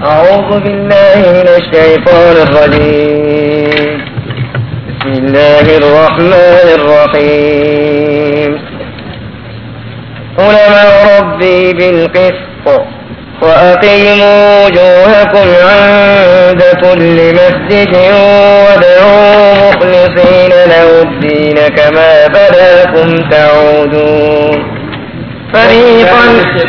أعوذ بالله من الشيطان الرجيم بسم الله الرحمن الرحيم قل أمر ربي بالقسط وأقيموا وجوهكم عند كل مسجد وادعوا مخلصين له الدين كما بداكم تعودون فريقا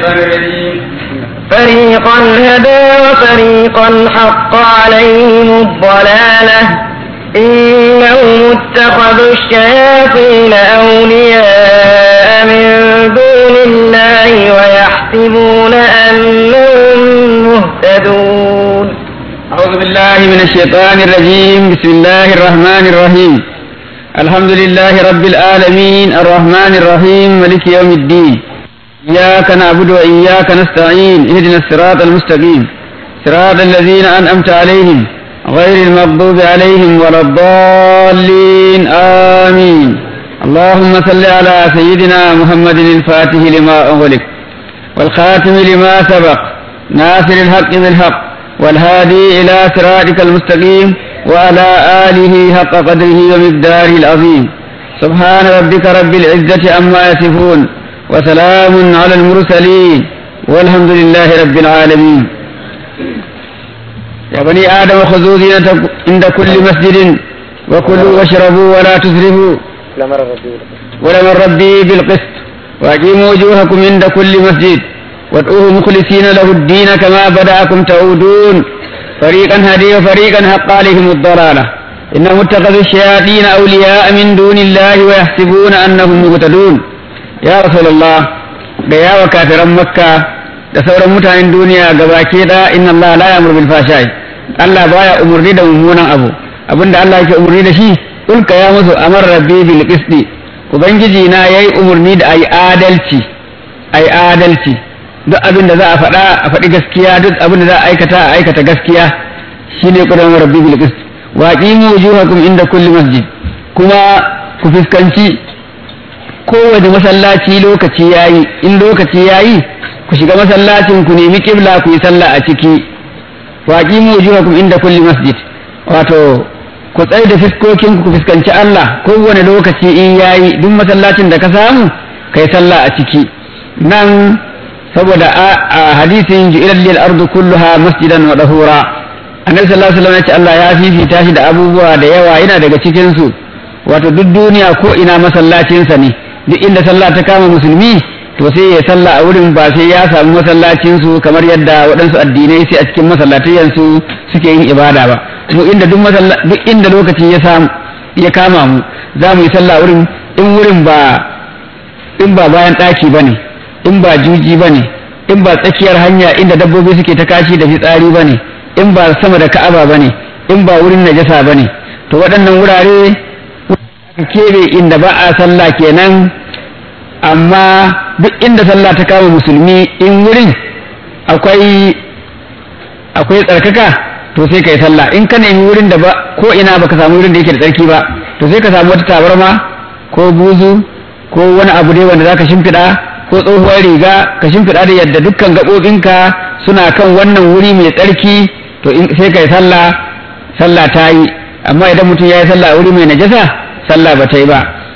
فريقا هدى وفريقا حق عليهم الضلالة إنهم اتخذوا الشياطين أولياء من دون الله ويحسبون أنهم مهتدون أعوذ بالله من الشيطان الرجيم بسم الله الرحمن الرحيم الحمد لله رب العالمين الرحمن الرحيم ملك يوم الدين إياك نعبد وإياك نستعين اهدنا الصراط المستقيم صراط الذين أنعمت عليهم غير المغضوب عليهم ولا الضالين آمين اللهم صل على سيدنا محمد الفاتح لما أغلق والخاتم لما سبق ناصر الحق بالحق والهادي إلى صراطك المستقيم وعلى آله حق قدره ومقداره العظيم سبحان ربك رب العزة عما يصفون وسلام على المرسلين والحمد لله رب العالمين يا بني آدم خذوا زينتكم عند كل مسجد وكلوا واشربوا ولا تسرفوا ولمن ربي بالقسط وأقيموا وجوهكم عند كل مسجد وادعوه مخلصين له الدين كما بدأكم تعودون فريقا هدي وفريقا حق عليهم الضلالة إنهم اتخذوا الشياطين أولياء من دون الله ويحسبون أنهم مهتدون ya rasulullah da yawa kafiran makka da sauran mutanen duniya gabaki da inna Allah la ya'muru bil fashai Allah baya umurni da mummunan abu abinda Allah yake umurni da shi ulka ya musu amar rabbi bil qisti ubangiji na yayi umurni da ayi adalci ayi adalci duk abin da za a faɗa a faɗi gaskiya duk abin da za a aikata a aikata gaskiya shine kudan rabbi bil qist wa aqimu wujuhakum inda kulli masjid kuma ku fuskanci kowane masallaci lokaci yayi in lokaci yayi ku shiga masallacin ku nemi kibla ku yi sallah a ciki wa aqimu wujuhakum inda kulli masjid wato ku tsaye da fiskokin ku fuskanci Allah kowane lokaci in yayi duk masallacin da ka samu kai sallah a ciki nan saboda a hadisin ju'ilal lil ardu kulluha masjidan wa dahura annabi sallallahu alaihi wasallam ya ce Allah ya fifita shi da abubuwa da yawa yana daga cikin su wato duk duniya ko ina masallacinsa ne duk inda sallah ta kama musulmi to sai ya sallah a wurin ba sai ya samu masallacin su kamar yadda waɗansu addinai sai a cikin masallatayen su suke yin ibada ba mu inda duk duk inda lokaci ya samu ya kama mu za mu yi sallah wurin in wurin ba in ba bayan ɗaki ba ne in ba juji ba ne in ba tsakiyar hanya inda dabbobi suke ta kashi da fitsari ba ne in ba sama da ka'aba ba ne in ba wurin najasa ba ne to waɗannan wurare aka keɓe inda ba a sallah kenan amma duk inda sallah ta kama musulmi in wurin akwai akwai tsarkaka to sai kai sallah in ka nemi wurin da ba ko ina baka samu wurin da yake da tsarki ba to sai ka samu wata tabarma ko buzu ko wani abu dai wanda zaka shimfiɗa ko tsohuwar riga ka shimfiɗa da yadda dukkan gaɓoɓinka suna kan wannan wuri mai tsarki to sai kai sallah sallah ta yi amma idan mutum ya yi sallah a wuri mai najasa sallah ba ta yi ba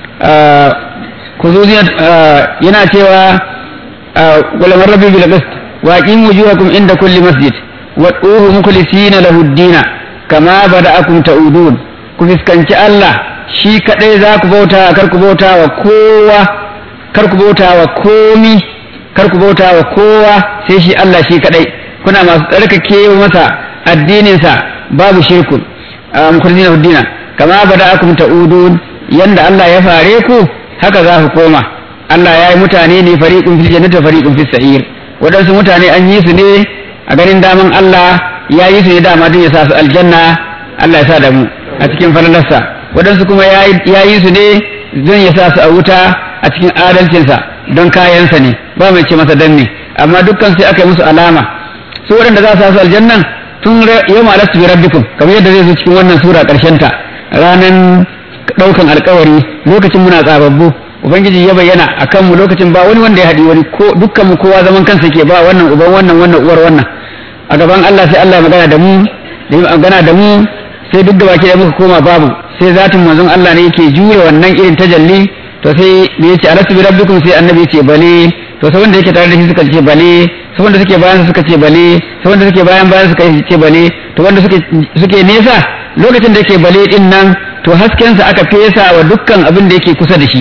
yana cewa gulamar rabbi bil qist wa aqimu wujuhakum inda kulli masjid wa duhu mukhlisina lahu ad-dina kama bada'akum ta'udun ku fiskanci Allah shi kadai za ku bauta kar ku bauta wa kowa kar ku bauta wa komi kar ku bauta wa kowa sai shi Allah shi kadai kuna masu tsarkake masa addininsa babu shirku mukhlisina lahu ad-dina kama bada'akum ta'udun yanda Allah ya fare ku haka za ku koma Allah ya yi mutane ne fariqun fil jannati fariqun fis sa'ir wadansu mutane an yi su ne a ganin daman Allah ya yi su ne dama don ya sa su aljanna Allah ya sa da mu a cikin falalarsa wadansu kuma ya yi su ne don ya sa su a wuta a cikin adalcinsa don kayansa ne ba mai ce masa dan ne amma dukkan sai aka yi musu alama su waɗanda za su sa su aljannan tun yau ma alastu bi rabbikum kamar yadda zai zo cikin wannan sura ƙarshen ta ranan ɗaukan alkawari lokacin muna tsababbu ubangiji ya bayyana a kanmu lokacin ba wani wanda ya haɗi wani ko dukkanmu kowa zaman kansa ke ba wannan uban wannan wannan uwar wannan a gaban Allah sai Allah ya magana da mu da ya magana da mu sai duk da baki da muka koma babu sai zatin manzon Allah ne yake jure wannan irin tajalli to sai da yace alastu bi rabbikum sai annabi yace bale to sai wanda yake tare da shi suka ce bale sai wanda suke bayan suka ce bale sai wanda suke bayan bayan suka ce bale to wanda suke suke nesa lokacin da yake bale din nan to hasken sa aka fesa wa dukkan abin da yake kusa da shi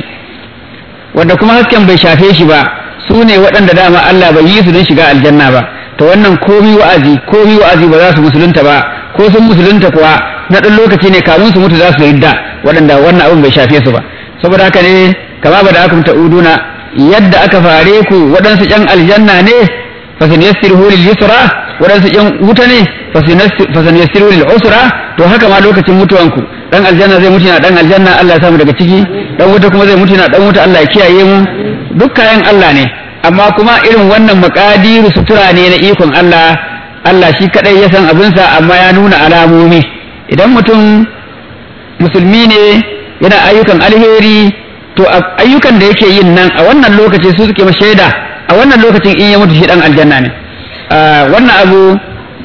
wanda kuma hasken bai shafe shi ba su ne waɗanda dama Allah bai yi su don shiga aljanna ba to wannan komi wa'azi komi wa'azi ba za su musulunta ba ko sun musulunta kuwa na ɗan lokaci ne kamun su mutu za su ridda waɗanda wannan abin bai shafe su ba saboda haka ne kama ba da aka ta'uduna yadda aka fare ku waɗansu ƴan aljanna ne fasin yassiru lil yusra waɗansu ƴan wuta ne fasin yassiru lil usra to haka ma lokacin mutuwanku dan aljanna zai mutu na dan aljanna Allah ya samu daga ciki dan wuta kuma zai mutu na dan wuta Allah ya kiyaye mu duk kayan Allah ne amma kuma irin wannan makadiru sutura ne na ikon Allah Allah shi kadai ya san abinsa amma ya nuna alamomi idan mutum musulmi ne yana ayyukan alheri to ayyukan da yake yin nan a wannan lokaci su suke shaida a wannan lokacin in ya mutu shi dan aljanna ne wannan abu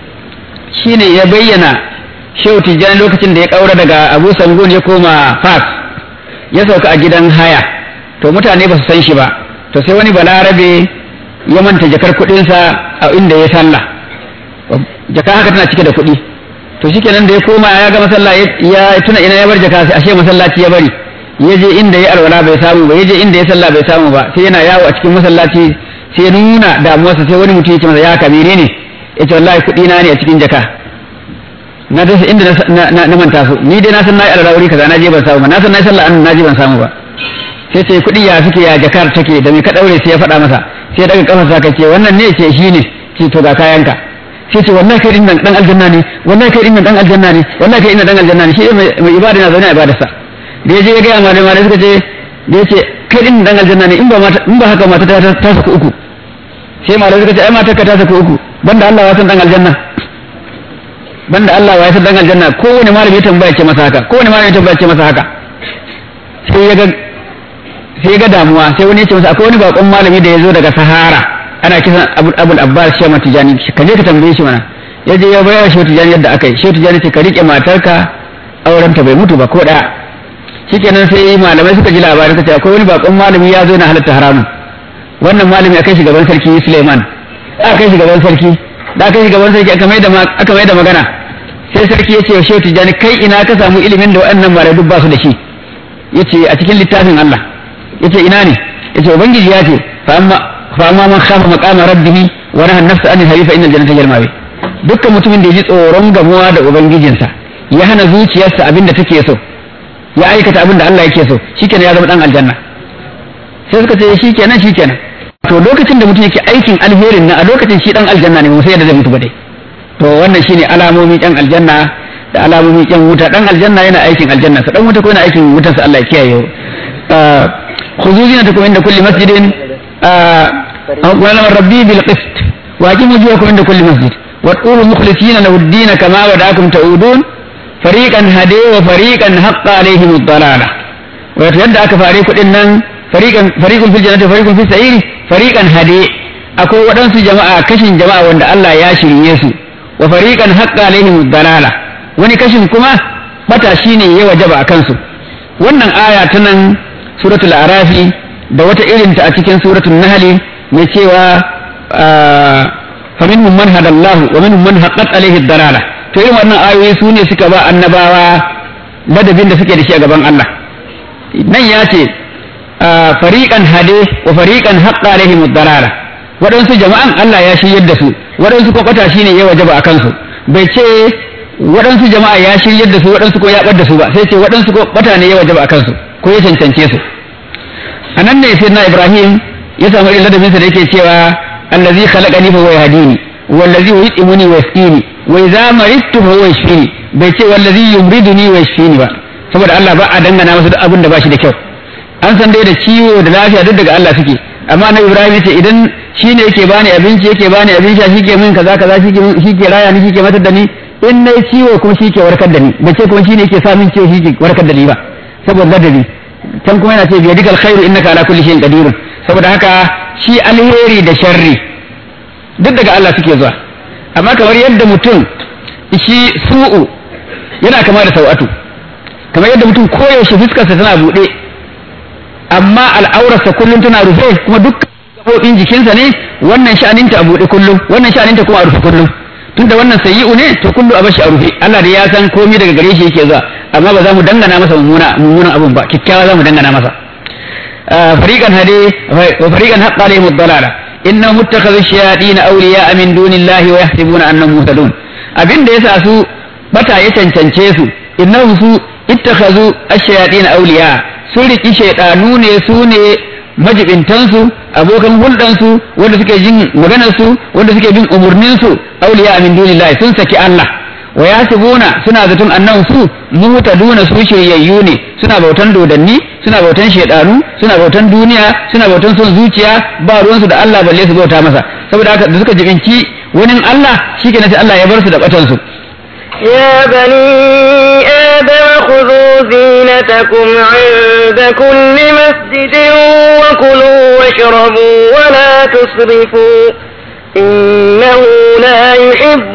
shine ya bayyana shehu tijjani lokacin da ya kaura daga abu sangun ya koma fas ya sauka a gidan haya to mutane ba su san shi ba to sai wani balarabe ya manta jakar kuɗinsa a inda ya sallah jaka haka tana cike da kuɗi to shikenan da ya koma ya ga masalla ya tuna ina ya bar jaka sai ashe masallaci ya bari ya je inda ya alwala bai samu ba ya je inda ya sallah bai samu ba sai yana yawo a cikin masallaci sai ya nuna damuwarsa sai wani mutum ya ce masa ya kabire ne ya ce wallahi kuɗi na ne a cikin jaka na dasa inda na manta su ni dai na san na yi alwala wuri kaza na je ban samu ba na san na yi sallah an na je ban samu ba sai ce kuɗi ya suke ya jakar take da mai ka ɗaure sai ya faɗa masa sai daga kafarsa ka ce wannan ne ce shi ne ce to ga kayanka sai ce wallahi kai dinnan dan aljanna ne wallahi kai dinnan dan aljanna ne wallahi kai dinnan dan aljanna ne shi mai ibada na zaune a ibadarsa da ya je ya ga malai malai suka ce da ya ce kai dinnan dan aljanna ne in ba in ba haka mata ta ta saka uku sai malai suka ce ai matar ka ta saka uku banda Allah ya san dan aljanna banda Allah ya san dan aljanna kowane malami ya tambaya ce masa haka kowane malami ya tambaya ce masa haka sai ya ga sai ga damuwa sai wani ya ce masa akwai wani bakon malami da ya zo daga sahara ana kisan abul abbas shema tijani ka je ka tambaye shi mana ya je ya bayar shi tijani yadda aka yi shi tijani ce ka rike matarka auren ta bai mutu ba ko daya shikenan sai malamai suka ji labarin ka ce akwai wani bakon malami ya zo na halatta haramun wannan malami akai shi gaban sarki Suleiman aka kai shi gaban sarki da aka kai shi gaban sarki aka mai da aka mai da magana sai sarki ya ce shi tijani kai ina ka samu ilimin da waɗannan malamai duk ba su da shi yace a cikin littafin Allah yace ina ne yace ubangiji ya ce fa amma fa amma man khafa maqama rabbih wa nahaa an-nafsa anil hawa fa innal jannata hiya al-mawi dukkan mutumin da ya ji tsoron gamuwa da ubangijinsa ya hana zuciyarsa abin da take so ya aikata abin da Allah yake so shikenan ya zama dan aljanna sai suka ce shikenan shikenan to lokacin da mutum yake aikin alherin na a lokacin shi dan aljanna ne mu sai da zai mutu ba dai to wannan shine alamomi dan aljanna da alamomi yan wuta dan aljanna yana aikin aljanna sa dan wuta ko yana aikin wutar sa Allah ya kiyaye خذوا زينتكم عند كل مسجد ولم ربي بالقسط واقيموا وجوهكم عند كل مسجد وادخلوا مخلصين له الدين كما بداكم تعودون فريقا هدي وفريقا حق عليهم الضلاله ويتيدى كفاريق إنن فريقا فريق في الجنة وفريق في السعير فريقا هدي akwai waɗansu jama'a kashin jama'a wanda Allah ya shirye su wa fariqan haqqa alaihim dalala wani kashin kuma bata shine ya wajaba a kansu wannan aya ta nan suratul arafi da wata irinta a cikin suratul nahli mai cewa faminhum man hadallahu wa minhum man haqqat alaihi dalala to irin wannan ayoyi su ne suka ba annabawa ladabin da suke da shi a gaban Allah nan ya ce fariqan hade wa fariqan haqqa alaihim dalala waɗansu jama'an Allah ya shiryar da su waɗansu kwakwata shine ya wajaba a kansu bai ce waɗansu jama'a ya shiryar da su waɗansu ko ya ɓar da su ba sai ce waɗansu ko ɓata ne ya wajaba a kansu ko ya cancance su a nan ne sai na ibrahim ya samu irin ladabinsa da yake cewa allazi khalaqani fa huwa yahdini wallazi yut'imuni wa yasqini wa idza maridtu fa huwa yashfini bai ce wallazi yumriduni wa yashfini ba saboda Allah ba a dangana masa duk abin da ba shi da kyau an san dai da ciwo da lafiya duk daga Allah suke amma na ibrahim ya ce idan shi ne yake bani abinci yake bani abin sha shi ke min kaza kaza shi ke raya ni shi ke matar da ni in na ciwo kuma shi ke warkar da ni bai ce kuma shi ne yake sa min ciwo shi ke warkar da ni ba saboda ladabi can kuma yana ce biya dikal khairu innaka ala kulli shay'in qadirun saboda haka shi alheri da sharri duk daga Allah suke zuwa amma kamar yadda mutum shi su'u yana kama da sau'atu kamar yadda mutum koyaushe fuskarsa tana buɗe amma al'aurarsa kullum tana rufe kuma duk gaɓoɓin jikinsa ne wannan sha'aninta a buɗe kullum wannan sha'aninta kuma a rufe kullum tunda wannan sayyi'u ne to kullu a bashi a rufe Allah da ya san komai daga gare shi yake zuwa amma ba za mu dangana masa mummuna mummunan abun ba kikkiawa za mu dangana masa fariqan hade wa fariqan haqqa alaihim ad-dalala innahum ittakhadhu ash-shayatin awliya'a min dunillahi wa yahsibuna annahum muhtadun abin da yasa su bata ya cancance su innahum su ittakhadhu ash-shayatin awliya sun riki shaydanu ne su ne majibintansu abokan hulɗansu wanda suke jin maganarsu wanda suke bin umarninsu auliya min dunillahi sun saki Allah wa yasibuna suna zaton annan su muhtaduna su shiryayyu ne suna bautan dodanni suna bautan shedanu suna bautan duniya suna bautan son zuciya ba ruwansu da Allah balle su bauta masa saboda haka da suka jibinci wani Allah shikenan sai Allah ya bar su da batan su يا بني آدم خذوا زينتكم عند كل مسجد وكلوا واشربوا ولا تسرفوا إنه لا يحب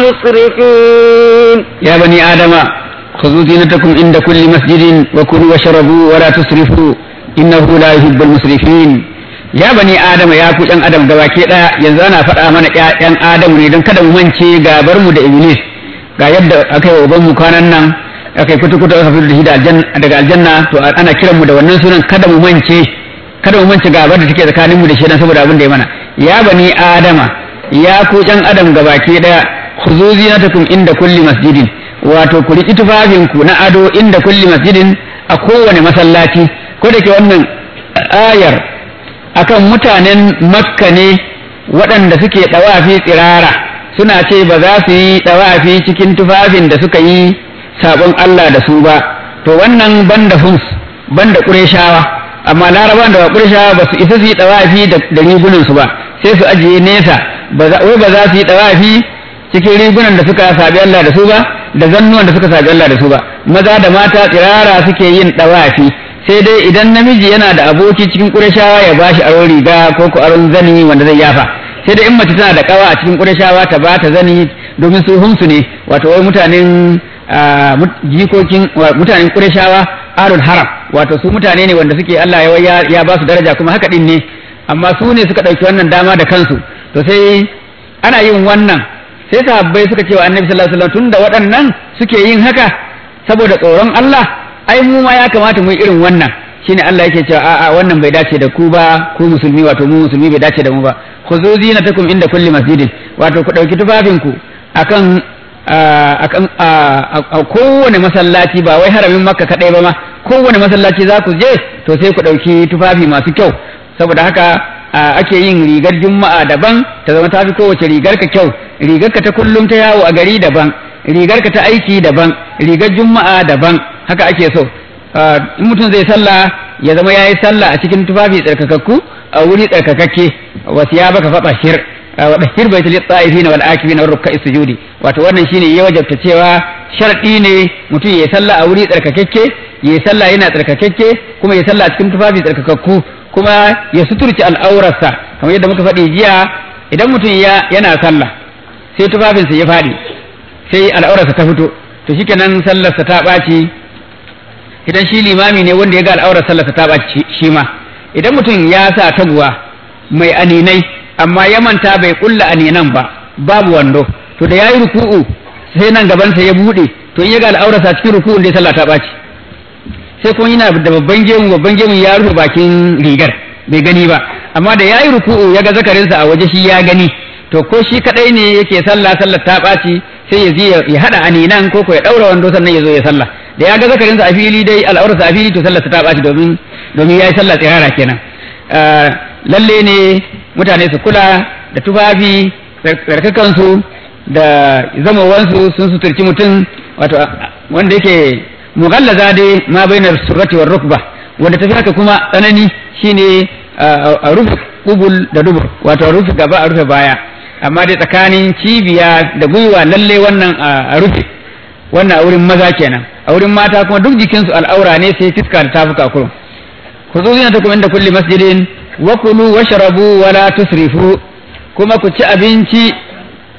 المسرفين يا بني آدم خذوا زينتكم عند كل مسجد وكلوا واشربوا ولا تسرفوا إنه لا يحب المسرفين ya bani adama ya ku ɗan adam gabaki ɗaya yanzu ana faɗa mana ƴaƴan adamu ne don kada mu mance gabar mu da iblis ga yadda aka yi uban mu kwanan nan aka yi kutu-kutu aka fito da shi daga aljanna to ana kiran mu da wannan sunan kada mu mance kada mu mance gabar da take tsakanin mu da shi dan saboda abin da ya mana ya bani adama ya ku ɗan adam gabaki daya khuzu zinatakum inda kulli masjidin wato ku riki tufafin ku na ado inda kulli masjidin a kowane masallaci ko da ke wannan ayar akan mutanen makka ne waɗanda suke ɗawafi tsirara suna ce ba za su yi ɗawafi cikin tufafin da suka yi sabon Allah da su ba to wannan banda hums banda ƙureshawa amma laraban da ba ƙureshawa ba su isa su yi ɗawafi da rigunan su ba sai su ajiye nesa wai ba za su yi ɗawafi cikin rigunan da suka sabi Allah da su ba da zannuwan da suka sabi Allah da su ba maza da mata tsirara suke yin ɗawafi sai dai idan namiji yana da aboki cikin ƙureshawa ya bashi aron riga ko ko aron zani wanda zai yafa sai dai in mace tana da kawa a cikin ƙureshawa ta ba ta zani domin su humsu ne wato wai mutanen jikokin mutanen ƙureshawa alul haram wato su mutane ne wanda suke Allah ya ya ba su daraja kuma haka din ne amma su ne suka ɗauki wannan dama da kansu to sai ana yin wannan sai sahabbai suka ce wa annabi sallallahu alaihi wasallam tunda waɗannan suke yin haka saboda tsoron Allah ai mu ma ya kamata mu yi irin wannan shine Allah yake cewa a'a wannan bai dace da ku ba ku musulmi wato mu musulmi bai dace da mu ba khuzu zinatakum inda kulli masjidin wato ku dauki tufafin ku akan akan a kowane masallaci ba wai haramin makka kadai ba ma kowane masallaci za ku je to sai ku dauki tufafi masu kyau saboda haka ake yin rigar juma'a daban ta zama tafi kowace rigar ka kyau rigar ka ta kullum ta yawo a gari daban rigar ka ta aiki daban rigar juma'a daban haka ake so in mutum zai sallah ya zama yayi sallah a cikin tufafi tsarkakakku a wuri tsarkakakke wasu ya baka faɗa shir wa dahir bai tali tsa'ifina wal akifina war rukka'i sujudi wato wannan shine ya wajabta cewa sharɗi ne mutum ya sallah a wuri tsarkakakke ya sallah yana tsarkakakke kuma ya sallah a cikin tufafi tsarkakakku kuma ya suturci al'aurarsa kamar yadda muka faɗi jiya idan mutum yana sallah sai tufafinsa ya faɗi sai al'aurarsa ta fito to shikenan sallarsa ta ɓaci idan shi limami ne wanda ya ga al'aurar sallarsa ta ɓaci shi ma idan mutum ya sa taguwa mai aninai amma ya manta bai kulla aninan ba babu wando to da yayi ruku'u sai nan gabansa ya bude to in ya ga al'aurarsa cikin ruku'un dai sallah ta ɓaci sai kuma yana da babban gemu babban gemu ya rufe bakin rigar bai gani ba amma da yayi ruku'u ya ga zakarinsa a waje shi ya gani to ko shi kadai ne yake sallah sallar ta ɓaci sai ya je ya hada aninan ko ko ya daura wando sannan ya zo ya sallah da ya ga zakarinsa a fili dai al'aurarsa a fili to sallar ta ɓaci domin domin yayi sallah tsirara kenan lalle ne mutane su kula da tufafi tsarkakansu da zamowansu sun suturci mutum wato wanda yake mughallaza dai ma bainar surrati war rukba wanda tafi haka kuma tsanani shine a rufe kubul da dubur wato a rufe gaba a rufe baya amma dai tsakanin cibiya da gwiwa lalle wannan a rufe wannan a wurin maza kenan a wurin mata kuma duk jikinsu al'aura ne sai fiska da tafuka kurum ku zo zina ta kuma inda kulli masjidin wa kulu washrabu wala tusrifu kuma ku ci abinci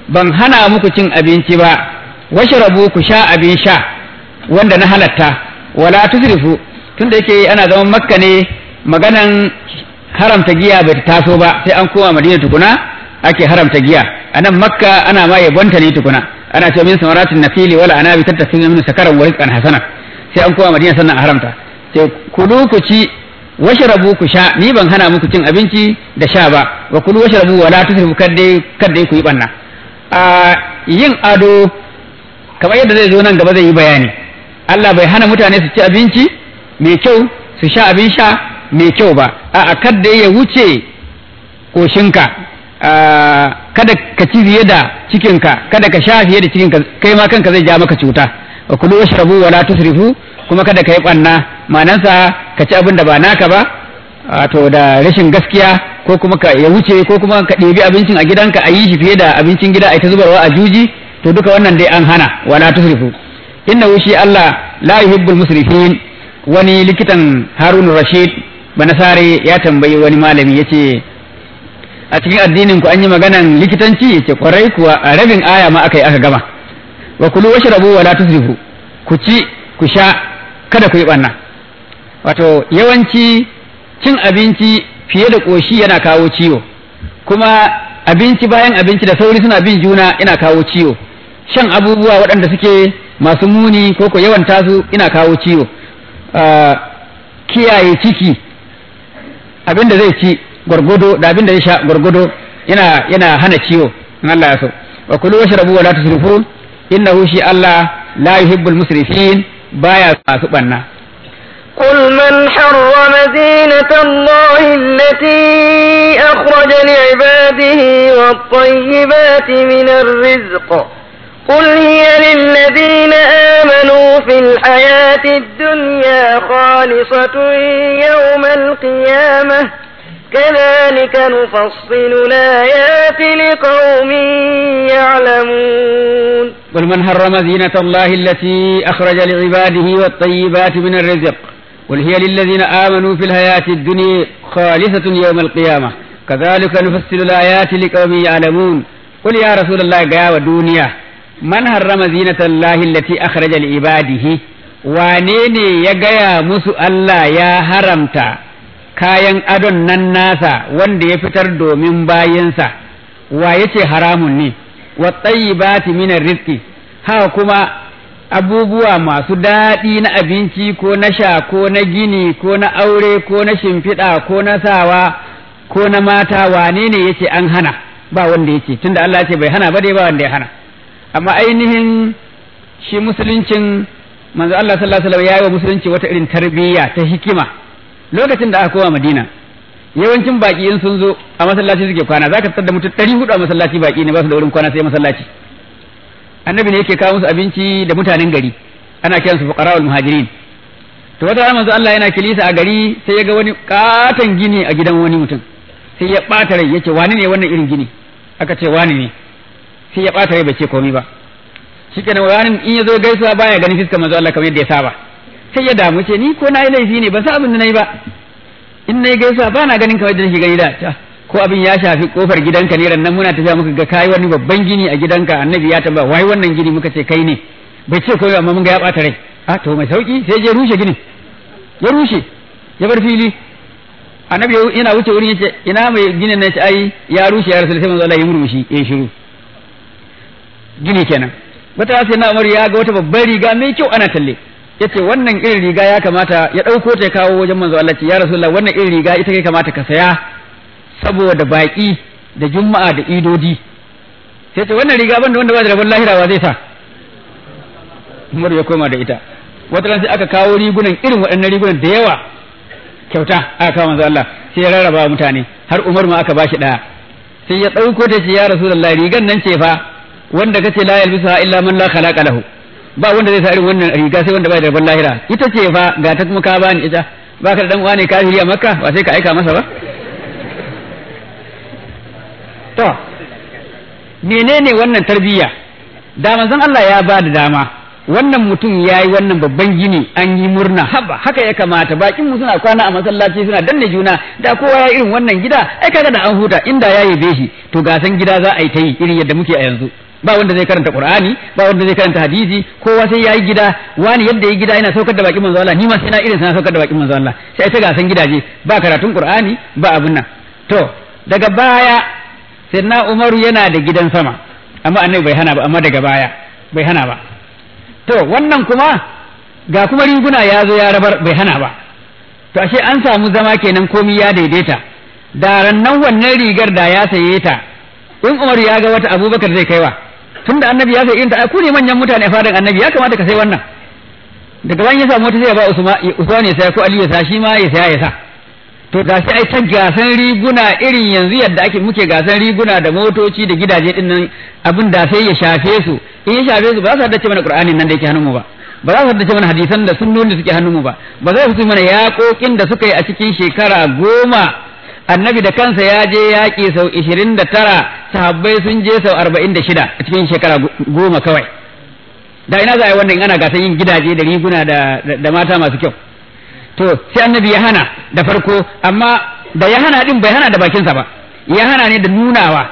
ban hana muku cin abinci ba washrabu ku sha abin sha wanda na halatta wala tusrifu tunda yake ana zaman makka ne maganan haramta giya bai taso ba sai an koma madina tukuna ake haramta giya anan makka ana ma yabonta ne tukuna ana cewa min samaratin nafili wala anabi tattakin min sakaran wa rizqan hasana sai an koma madina sannan a haramta sai kulu ku ci washrabu ku sha ni ban hana muku cin abinci da sha ba wa kulu washrabu wala tusrifu kadai kadai ku yi banna a yin ado kamar yadda zai zo nan gaba zai yi bayani Allah bai hana mutane su ci abinci mai kyau su sha abin sha mai kyau ba a kada ya wuce koshinka kada ka ci fiye da cikinka kada ka sha fiye da cikinka kai ma kanka zai ja maka cuta wa kulu washrabu wala tusrifu kuma kada ka yi banna manansa ka ci abin da ba naka ba wato da rashin gaskiya ko kuma ka ya wuce ko kuma ka ɗebi abincin a gidanka a yi shi fiye da abincin gida a ta zubarwa a juji to duka wannan dai an hana wala tusrifu inna shi Allah la yuhibbul musrifin wani likitan Harun Rashid Banasare ya tambayi wani malami yace a cikin addinin ku an yi maganan likitanci yace kwarai kuwa a rabin aya ma aka yi aka gama wa kulu washrabu wala tusrifu ku ci ku sha kada ku yi banna wato yawanci cin abinci fiye da koshi yana kawo ciwo kuma abinci bayan abinci da sauri suna bin juna ina kawo ciwo shan abubuwa waɗanda suke masu muni ko ko yawan tasu ina kawo ciwo kiyaye ciki abin da zai ci gwargwado da abin da zai sha gwargwado yana yana hana ciwo in Allah ya so wa kulu washrabu wa la tusrifu innahu shi Allah la yuhibbul musrifin baya masu banna قل من حرم زينة الله التي أخرج لعباده والطيبات من الرزق قل هي للذين آمنوا في الحياة الدنيا خالصة يوم القيامة كذلك نفصل الآيات لقوم يعلمون قل من حرم زينة الله التي أخرج لعباده والطيبات من الرزق قل هي للذين آمنوا في الحياة الدنيا خالصة يوم القيامة كذلك نفصل الآيات لقوم يعلمون قل يا رسول الله يا ودنيا man harrama zinatallahi allati akhraja li ibadihi wane ne ya gaya musu Allah ya haramta kayan adon nan nasa wanda ya fitar domin bayinsa wa yace haramun ne wa tayyibati min rizqi haka kuma abubuwa masu daɗi na abinci ko na sha ko na gini ko na aure ko na shimfiɗa ko na sawa ko na mata wane ne yace an hana ba wanda yace tunda Allah ya ce bai hana ba dai ba wanda ya hana amma ainihin shi musuluncin manzo Allah sallallahu alaihi wasallam ya yi wa musulunci wata irin tarbiyya ta hikima lokacin da aka koma Madina yawancin baki in sun zo a masallaci suke kwana zaka tsar da mutum 400 a masallaci baki ne ba su da wurin kwana sai masallaci annabi ne yake kawo musu abinci da mutanen gari ana kiran su fuqara'ul muhajirin to wata rana manzo Allah yana kilisa a gari sai ya ga wani katon gini a gidan wani mutum sai ya bata rai yace wani ne wannan irin gini aka ce wani ne sai ya ɓata rai bai ce komai ba shi kenan wani in ya zo gaisuwa baya ganin fiskar manzo Allah kamar yadda ya saba sai ya damu ce ni ko na yi laifi ne ban san abin da na yi ba in na yi gaisuwa ba na ganin kamar yadda nake gani da ko abin ya shafi kofar gidanka ne nan muna tafiya muka ga kai wani babban gini a gidanka annabi ya tamba wai wannan gini muka ce kai ne bai ce komai amma mun ga ya ɓata rai a to mai sauki sai je rushe ginin ya rushe ya bar fili annabi yana wuce wurin yace ina mai ginin na ce ai ya rushe ya rasul sai manzo Allah ya murmushi ya shiru gini kenan wata sai na Umar ya ga wata babbar riga mai kyau ana talle yace wannan irin riga ya kamata ya dauko ta kawo wajen manzo Allah ce ya rasulullah wannan irin riga ita kai kamata ka saya saboda baki da juma'a da idodi sai ce wannan riga banda wanda ba da rabon lahira wa zai sa Umar ya koma da ita wata ran sai aka kawo rigunan irin waɗannan rigunan da yawa kyauta aka kawo manzo Allah sai ya rarraba mutane har Umar ma aka bashi daya sai ya dauko ta ce ya rasulullah rigan nan ce fa wanda kace la yalbisuha illa man la khalaqa lahu ba wanda zai sa irin wannan riga sai wanda bai da rabon lahira ita ce fa ga ta kuma ka bani ita ba ka da dan uwa ne kafiri a makka ba sai ka aika masa ba to menene wannan tarbiyya da manzon Allah ya ba da dama wannan mutum ya yi wannan babban gini an yi murna haba haka ya kamata bakin mu suna kwana a masallaci suna danne juna da kowa ya irin wannan gida ai kaga da an huta inda ya yabe shi to gasan gida za a yi ta yi irin yadda muke a yanzu ba wanda zai karanta qur'ani ba wanda zai karanta hadisi kowa sai yayi gida wani yadda yayi gida yana saukar da bakin manzo Allah ni ma sai na irin sana saukar da bakin manzo Allah sai ta gasan gidaje ba karatun qur'ani ba abun nan to daga baya sayyidina Umaru yana da gidan sama amma annabi bai hana ba amma daga baya bai hana ba to wannan kuma ga kuma riguna ya zo ya rabar bai hana ba to ashe an samu zama kenan komi ya daidaita da rannan wannan rigar da ya saye ta in Umar ya ga wata Abubakar zai kaiwa tunda annabi ya sai irin ta ku ne manyan mutane a fadan annabi ya kamata ka sai wannan daga bayan ya samu wata sai ya ba Usman Usman ya saya ko Ali ya sa shi ma ya saya ya sa to ga sai ai ta gasan riguna irin yanzu yadda ake muke gasan riguna da motoci da gidaje din nan abin da sai ya shafe su in ya shafe su ba za su haddace mana Qur'anin nan da yake hannun mu ba ba za su haddace mana hadisan da sunnonin da suke hannun mu ba ba za su mana yaƙoƙin da suka yi a cikin shekara goma annabi da kansa ya je yaƙi sau ishirin da tara sahabbai sun je sau arba'in da shida a cikin shekara goma kawai da ina za a yi wannan ana gasan yin gidaje da riguna da mata masu kyau to sai annabi ya hana da farko amma da ya hana din bai hana da bakinsa ba ya hana ne da nunawa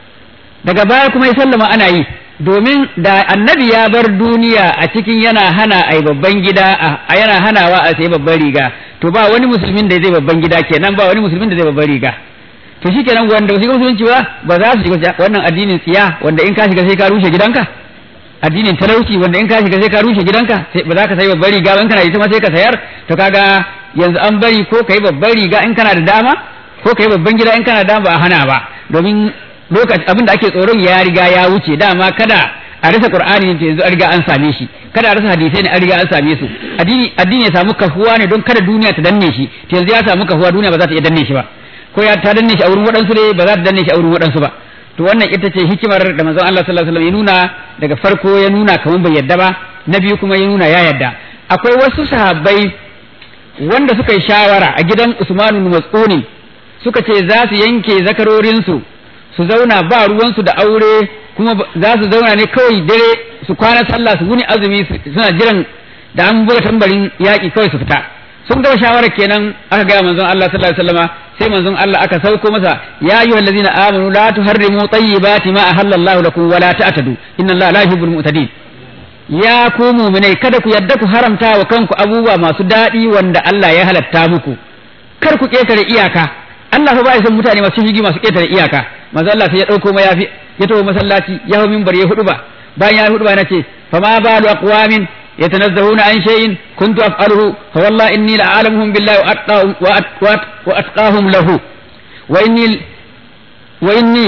daga baya kuma ya sallama ana yi domin da annabi ya bar duniya a cikin yana hana a babban gida a yana hanawa a sai babban riga to ba wani musulmin da zai babban gida kenan ba wani musulmin da zai babban riga to shi kenan wanda ba su musulunci ba ba za su shiga wannan addinin tsiya wanda in ka shiga sai ka rushe gidanka addinin talauci wanda in ka shiga sai ka rushe gidanka ba za ka sai babban riga in kana da ita ma sai ka sayar to kaga yanzu an bari ko kai babban riga in kana da dama ko kai babban gida in kana da dama ba a hana ba domin lokaci abin da ake tsoron ya riga ya wuce dama kada a rasa qur'ani ne yanzu an riga an same shi kada a rasa hadisai ne an riga an same su addini addini ya samu kafuwa ne don kada duniya ta danne shi to yanzu ya samu kafuwa duniya ba za ta iya danne shi ba ko ya ta danne shi a wurin waɗansu ne ba za ta danne shi a wurin waɗansu ba to wannan ita ce hikimar da manzon Allah sallallahu alaihi wasallam ya nuna daga farko ya nuna kamar bai yadda ba na biyu kuma ya nuna ya yadda akwai wasu sahabbai wanda suka yi shawara a gidan Usman bin Mas'ud suka ce za su yanke zakarorinsu su zauna ba ruwansu da aure kuma za su zauna ne kawai dare su kwana sallah su wuni azumi suna jiran da an buga tambarin yaƙi kawai su fita sun gama shawarar kenan aka gaya manzon Allah sallallahu alaihi wasallama sai manzon Allah aka sauko masa ya ayyuhal ladzina amanu la tuharrimu tayyibati ma ahallallahu lakum wa la ta'tadu inna Allah la yuhibbul mu'tadin ya ku mu'minai kada ku yadda ku haramta wa kanku abubuwa masu daɗi wanda Allah ya halatta muku kar ku ketare iyaka Allah fa ba ya san mutane masu shigi masu ketare iyaka manzo Allah sai ya dauko mayafi ya tawo masallaci ya hawo minbar ya hudu ba bayan ya hudu ba yana ce fa ma balu aqwamin يتنزهون عن شيء كنت أفعله فوالله إني لأعلمهم بالله وأتقاهم, وأتقاهم له وإني وإني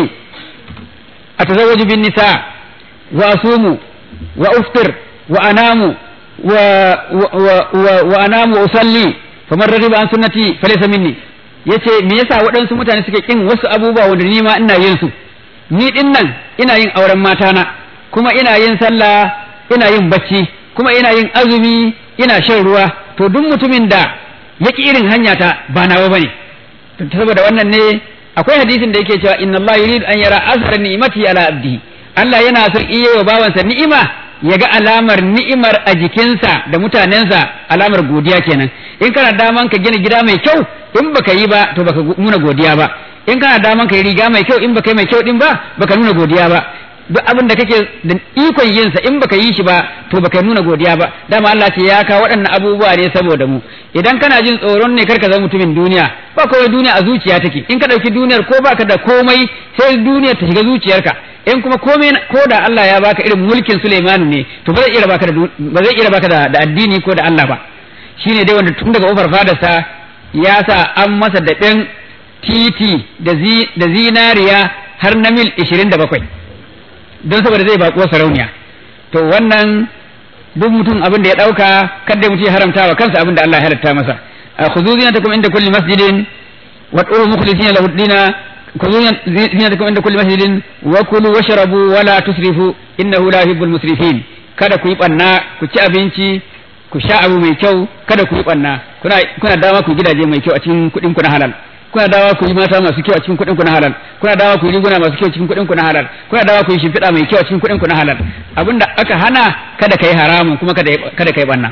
أتزوج بالنساء وأصوم وأفطر وأنام و و و و وأنام وأصلي فمن رغب عن سنتي فليس مني yace me yasa waɗansu mutane suke kin wasu abubuwa wanda ni ma ina yin su ni din nan ina yin auren matana kuma ina yin sallah ina yin bacci kuma ina yin azumi ina shan ruwa to duk mutumin da yaki irin hanya ta ba nawa bane saboda wannan ne akwai hadisin da yake cewa inna Allah yurid an yara azhar ni'mati ala abdihi Allah yana son iya wa bawansa ni'ima ya ga alamar ni'imar a jikinsa da mutanensa alamar godiya kenan in kana daman ka gina gida mai kyau in baka yi ba to baka nuna godiya ba in kana daman ka yi riga mai kyau in baka yi mai kyau din ba baka nuna godiya ba duk abin da kake da ikon yin sa in baka yi shi ba to baka nuna godiya ba dama Allah ce ya kawo waɗannan abubuwa ne saboda mu idan kana jin tsoron ne karka zama mutumin duniya ba kawai duniya a zuciya take in ka ɗauki duniyar ko baka da komai sai duniyar ta shiga zuciyarka in kuma komai ko da Allah ya baka irin mulkin Sulaimanu ne to ba zai iya baka da ba zai iya baka da addini ko da Allah ba shine dai wanda tun daga ofar fadarsa ya sa an masa daɓen titi da zinariya har na mil 27 don saboda zai baƙo sarauniya to wannan duk mutum abin da ya ɗauka kada mutum ya haramta wa kansa abin da Allah ya halatta masa khudhu zinatakum inda kulli masjidin wa qulu mukhlisina lahu dina khudhu zinatakum inda kulli masjidin wa kulu washrabu wa la tusrifu innahu la yuhibbul musrifin kada ku yi banna ku ci abinci ku sha abu mai kyau kada ku yi banna kuna kuna dama ku gidaje mai kyau a cikin kuɗin ku na halal kuna dawa ku yi mata masu kyau a cikin kuɗin ku na halal kuna dawa ku yi riguna masu kyau cikin kuɗin ku na halal kuna dawa ku yi shimfiɗa mai kyau a cikin kuɗin ku na halal abinda aka hana kada kai haramun kuma kada kada kai banna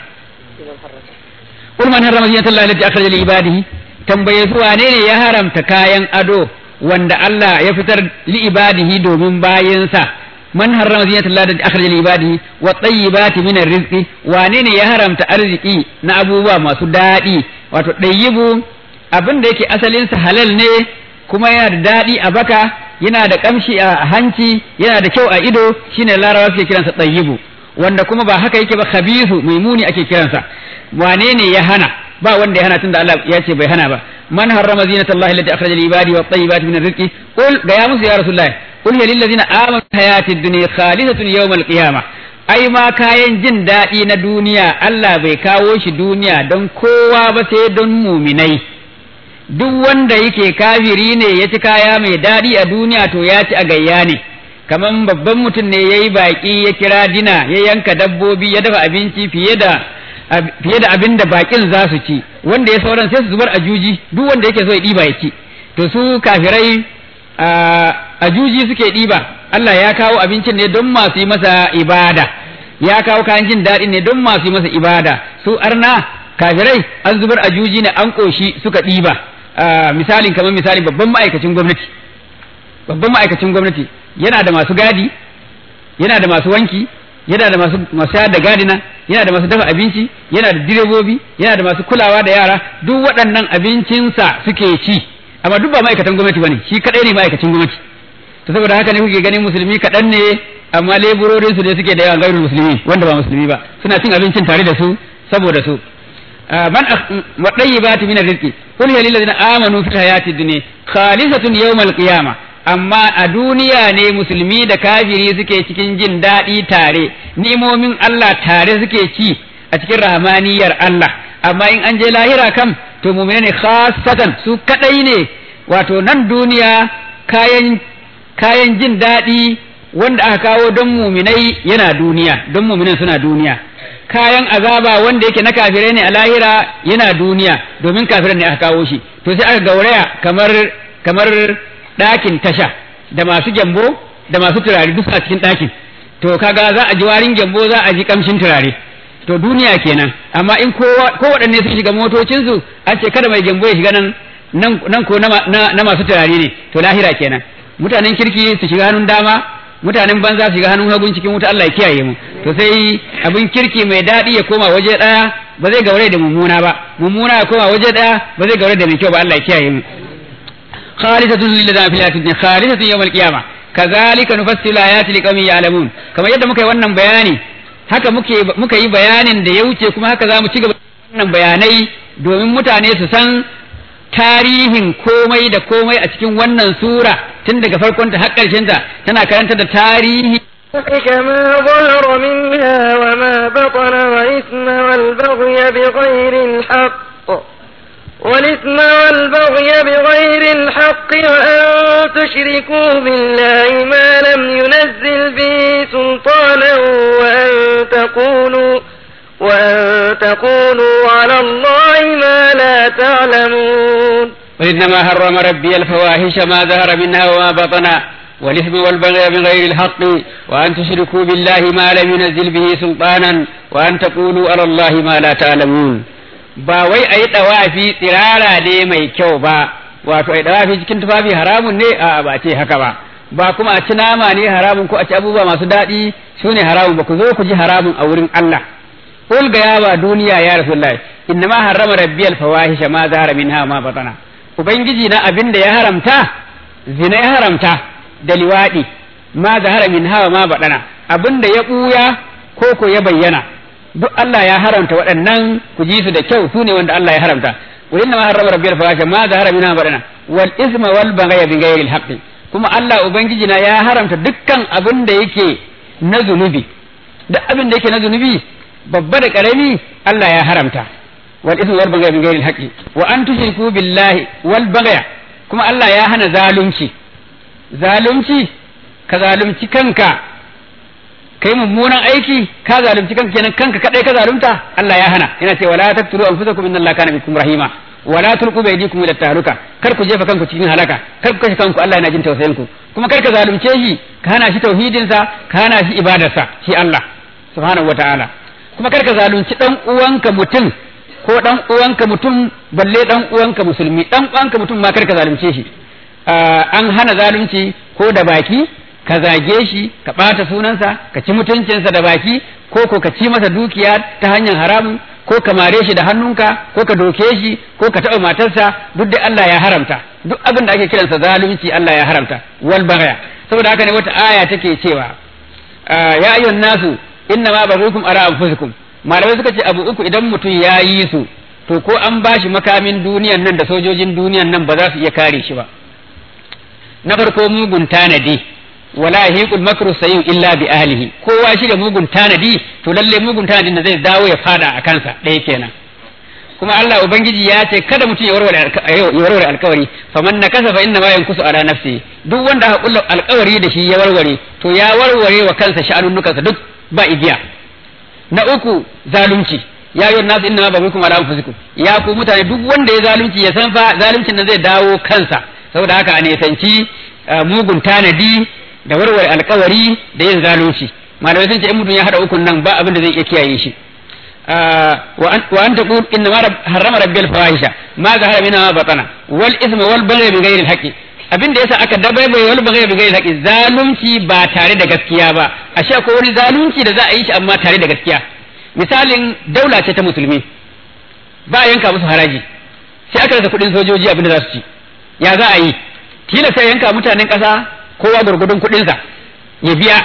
Qul man harrama zinatallahi allati akhraja li ibadihi tambaye su wane ne ya haramta kayan ado wanda Allah ya fitar li ibadihi domin bayinsa man harrama zinatallahi allati akhraja li ibadihi wa tayyibati min rizqi wane ne ya haramta arziki na abubuwa masu daɗi wato ɗayyibu abin da yake asalinsa halal ne kuma yana da daɗi a baka yana da ƙamshi a hanci yana da kyau a ido shine larabawa suke kiransa ɗayyibu wanda kuma ba haka yake ba khabisu mai muni ake kiransa wane ne ya hana ba wanda ya hana tunda Allah ya ce bai hana ba man harrama zinatallahi allati akhraja li ibadi wa tayyibati min rizqi qul ga ya musu ya rasulullahi qul ya lil ladina amanu hayatid dunya khalisatun yawmal qiyamah ai ma kayan jin daɗi na duniya Allah bai kawo shi duniya don kowa ba sai don muminai duk wanda yake kafiri ne ya ci kaya mai daɗi a duniya to ya ci a gayya ne kaman babban mutum ne ya yi baƙi ya kira dina ya yanka dabbobi ya dafa abinci fiye da fiye da abin da baƙin za su ci wanda ya sauran sai su zubar a juji duk wanda yake so ya ɗiba ya ci to su kafirai a juji suke ɗiba Allah ya kawo abincin ne don masu yi masa ibada ya kawo kayan jin daɗi ne don masu yi masa ibada su arna kafirai an zubar a juji ne an ƙoshi suka ɗiba misalin kamar misalin babban ma'aikacin gwamnati babban ma'aikacin gwamnati yana da masu gadi yana da masu wanki yana da masu masu da gadina yana da masu dafa abinci yana da direbobi yana da masu kulawa da yara duk waɗannan abincinsa suke ci amma duk ba ma'aikatan gwamnati bane shi kadai ne ma'aikacin gwamnati to saboda haka ne kuke ganin musulmi kaɗan ne amma leburorin su ne suke da yawan gairul musulmi wanda ba musulmi ba suna cin abincin tare da su saboda su man wadayyibati min rizqi qul ya lil ladina amanu fil hayati dunya khalisatun yawmal qiyamah amma a duniya ne musulmi da kafiri suke cikin jin daɗi tare ni'imomin Allah tare suke ci a cikin rahmaniyar Allah amma in an je lahira kam to mu'mina ne khassatan su kadai ne wato nan duniya kayan kayan jin daɗi wanda aka kawo don muminai yana duniya don muminan suna duniya kayan azaba wanda yake na kafirai ne a lahira yana duniya domin kafirai ne aka kawo shi to sai aka gauraya kamar kamar ɗakin tasha da masu gyambo da masu turare duk a cikin ɗakin to kaga za a ji warin gyambo za a ji kamshin turare to duniya kenan amma in ko waɗanne su shiga motocinsu an ce kada mai gyambo ya shiga nan nan ko na masu turare ne to lahira kenan mutanen kirki su shiga hannun dama mutanen banza su shiga hannun hagun cikin wuta Allah ya kiyaye mu to sai abin kirki mai daɗi ya koma waje ɗaya ba zai gaure da mummuna ba mummuna ya koma waje ɗaya ba zai gaure da mai kyau ba Allah ya kiyaye mu khalisatun lil ladina fil hayatid dunya khalisatun yawmal qiyamah kazalika nufassilu ayati liqaumin ya'lamun kamar yadda muka yi wannan bayani haka muke muka yi bayanin da ya wuce kuma haka za mu ci gaba wannan bayanai domin mutane su san tarihin komai da komai a cikin wannan sura tun daga farkonta har ta tana karanta da tarihi كما ظهر منها وما بطن وإثم والبغي بغير الحق والإثم والبغي بغير الحق وأن تشركوا بالله ما لم ينزل به سلطانا وأن تقولوا وأن تقولوا على الله ما لا تعلمون وإنما حرم ربي الفواحش ما ظهر منها وما بطن والإثم والبغي بغير الحق وأن تشركوا بالله ما لم ينزل به سلطانا وأن تقولوا على الله ما لا تعلمون ba wai a yi ɗawafi tsirara ne mai kyau ba wato a yi ɗawafi cikin tufafi haramun ne a ba ce haka ba ba kuma a ci nama ne haramun ko a ci abubuwa masu daɗi su ne haramun ba ku zo ku ji haramun a wurin Allah qul ga yawa duniya ya rasulullahi inna ma harrama rabbiyal fawahisha ma zahara minha ma batana ubangiji na abin da ya haramta zina ya haramta da liwadi ma zahara minha ma batana abin da ya buya ko ko ya bayyana duk Allah ya haramta waɗannan ku ji su da kyau su ne wanda Allah ya haramta qul inna ma harrama rabbiyal fawahisha ma zahara minha ma batana wal isma wal baghy bi ghairi al haqqi kuma Allah ubangiji na ya haramta dukkan abin da yake na zunubi duk abin da yake na zunubi babba da karami Allah ya haramta wal ismu wal baghy min ghairi al haqqi wa an tushriku billahi wal baghy kuma Allah ya hana zalunci zalunci ka zalunci kanka kai mummunan aiki ka zalunci kanka kenan kanka kadai ka zalunta Allah ya hana yana ce wala taqtulu anfusakum inna Allaha kana bikum rahima wala tulqu bi aydikum ila tahluka kar ku jefa kanku cikin halaka kar ku kashe kanku Allah yana jin tausayin ku kuma kar ka zalunce shi ka hana shi tauhidin sa ka hana shi ibadarsa shi Allah subhanahu wataala kuma kar ka zalunci dan uwanka mutum ko dan uwanka mutum balle dan uwanka musulmi dan uwanka mutum ma kar ka zalunce shi an hana zalunci ko da baki ka zage shi ka ɓata sunansa ka ci mutuncinsa da baki ko ko ka ci masa dukiya ta hanyar haramun ko ka mare shi da hannunka ko ka doke shi ko ka taɓa matarsa duk da Allah ya haramta duk abin da ake kiransa zalunci Allah ya haramta wal bagaya saboda haka ne wata aya take cewa ya ayyuhan nasu inna ma baghukum ara anfusikum malamai suka ce abu uku idan mutum ya yi su to ko an bashi makamin duniyan nan da sojojin duniyan nan ba za su iya kare shi ba na farko mugun tanadi wala yahiqul makru sayyi illa bi ahlihi kowa shi da mugun tanadi to lalle mugun tanadin da zai dawo ya fada a kansa ɗaya kenan kuma Allah ubangiji ya ce kada mutum ya warware ya warware alkawari faman nakasa fa inna ma yankusu ala nafsi duk wanda aka kulla alkawari da shi ya warware to ya warware wa kansa sha'anunnukansa duk ba igiya na uku zalunci ya yi nasu inna ma babukum ala anfusikum ya ku mutane duk wanda ya zalunci ya san fa zaluncin nan zai dawo kansa saboda haka a nesanci mugun tanadi da warware alkawari da yin zalunci malamai sun ce in mutum ya hada ukun nan ba abin da zai iya kiyaye shi wa an taqul inna ma harrama rabbil fawahisha ma zahara minha batana wal isma wal baghy bi ghairi al abin da yasa aka dabaibai wal baghy bi ghairi al zalunci ba tare da gaskiya ba ashe ko wani zalunci da za a yi shi amma tare da gaskiya misalin daula ce ta musulmi ba yanka musu haraji sai aka rasa kuɗin sojoji abin da za su ci ya za a yi tilasta yanka mutanen ƙasa kowa gurgudun kuɗinsa ya biya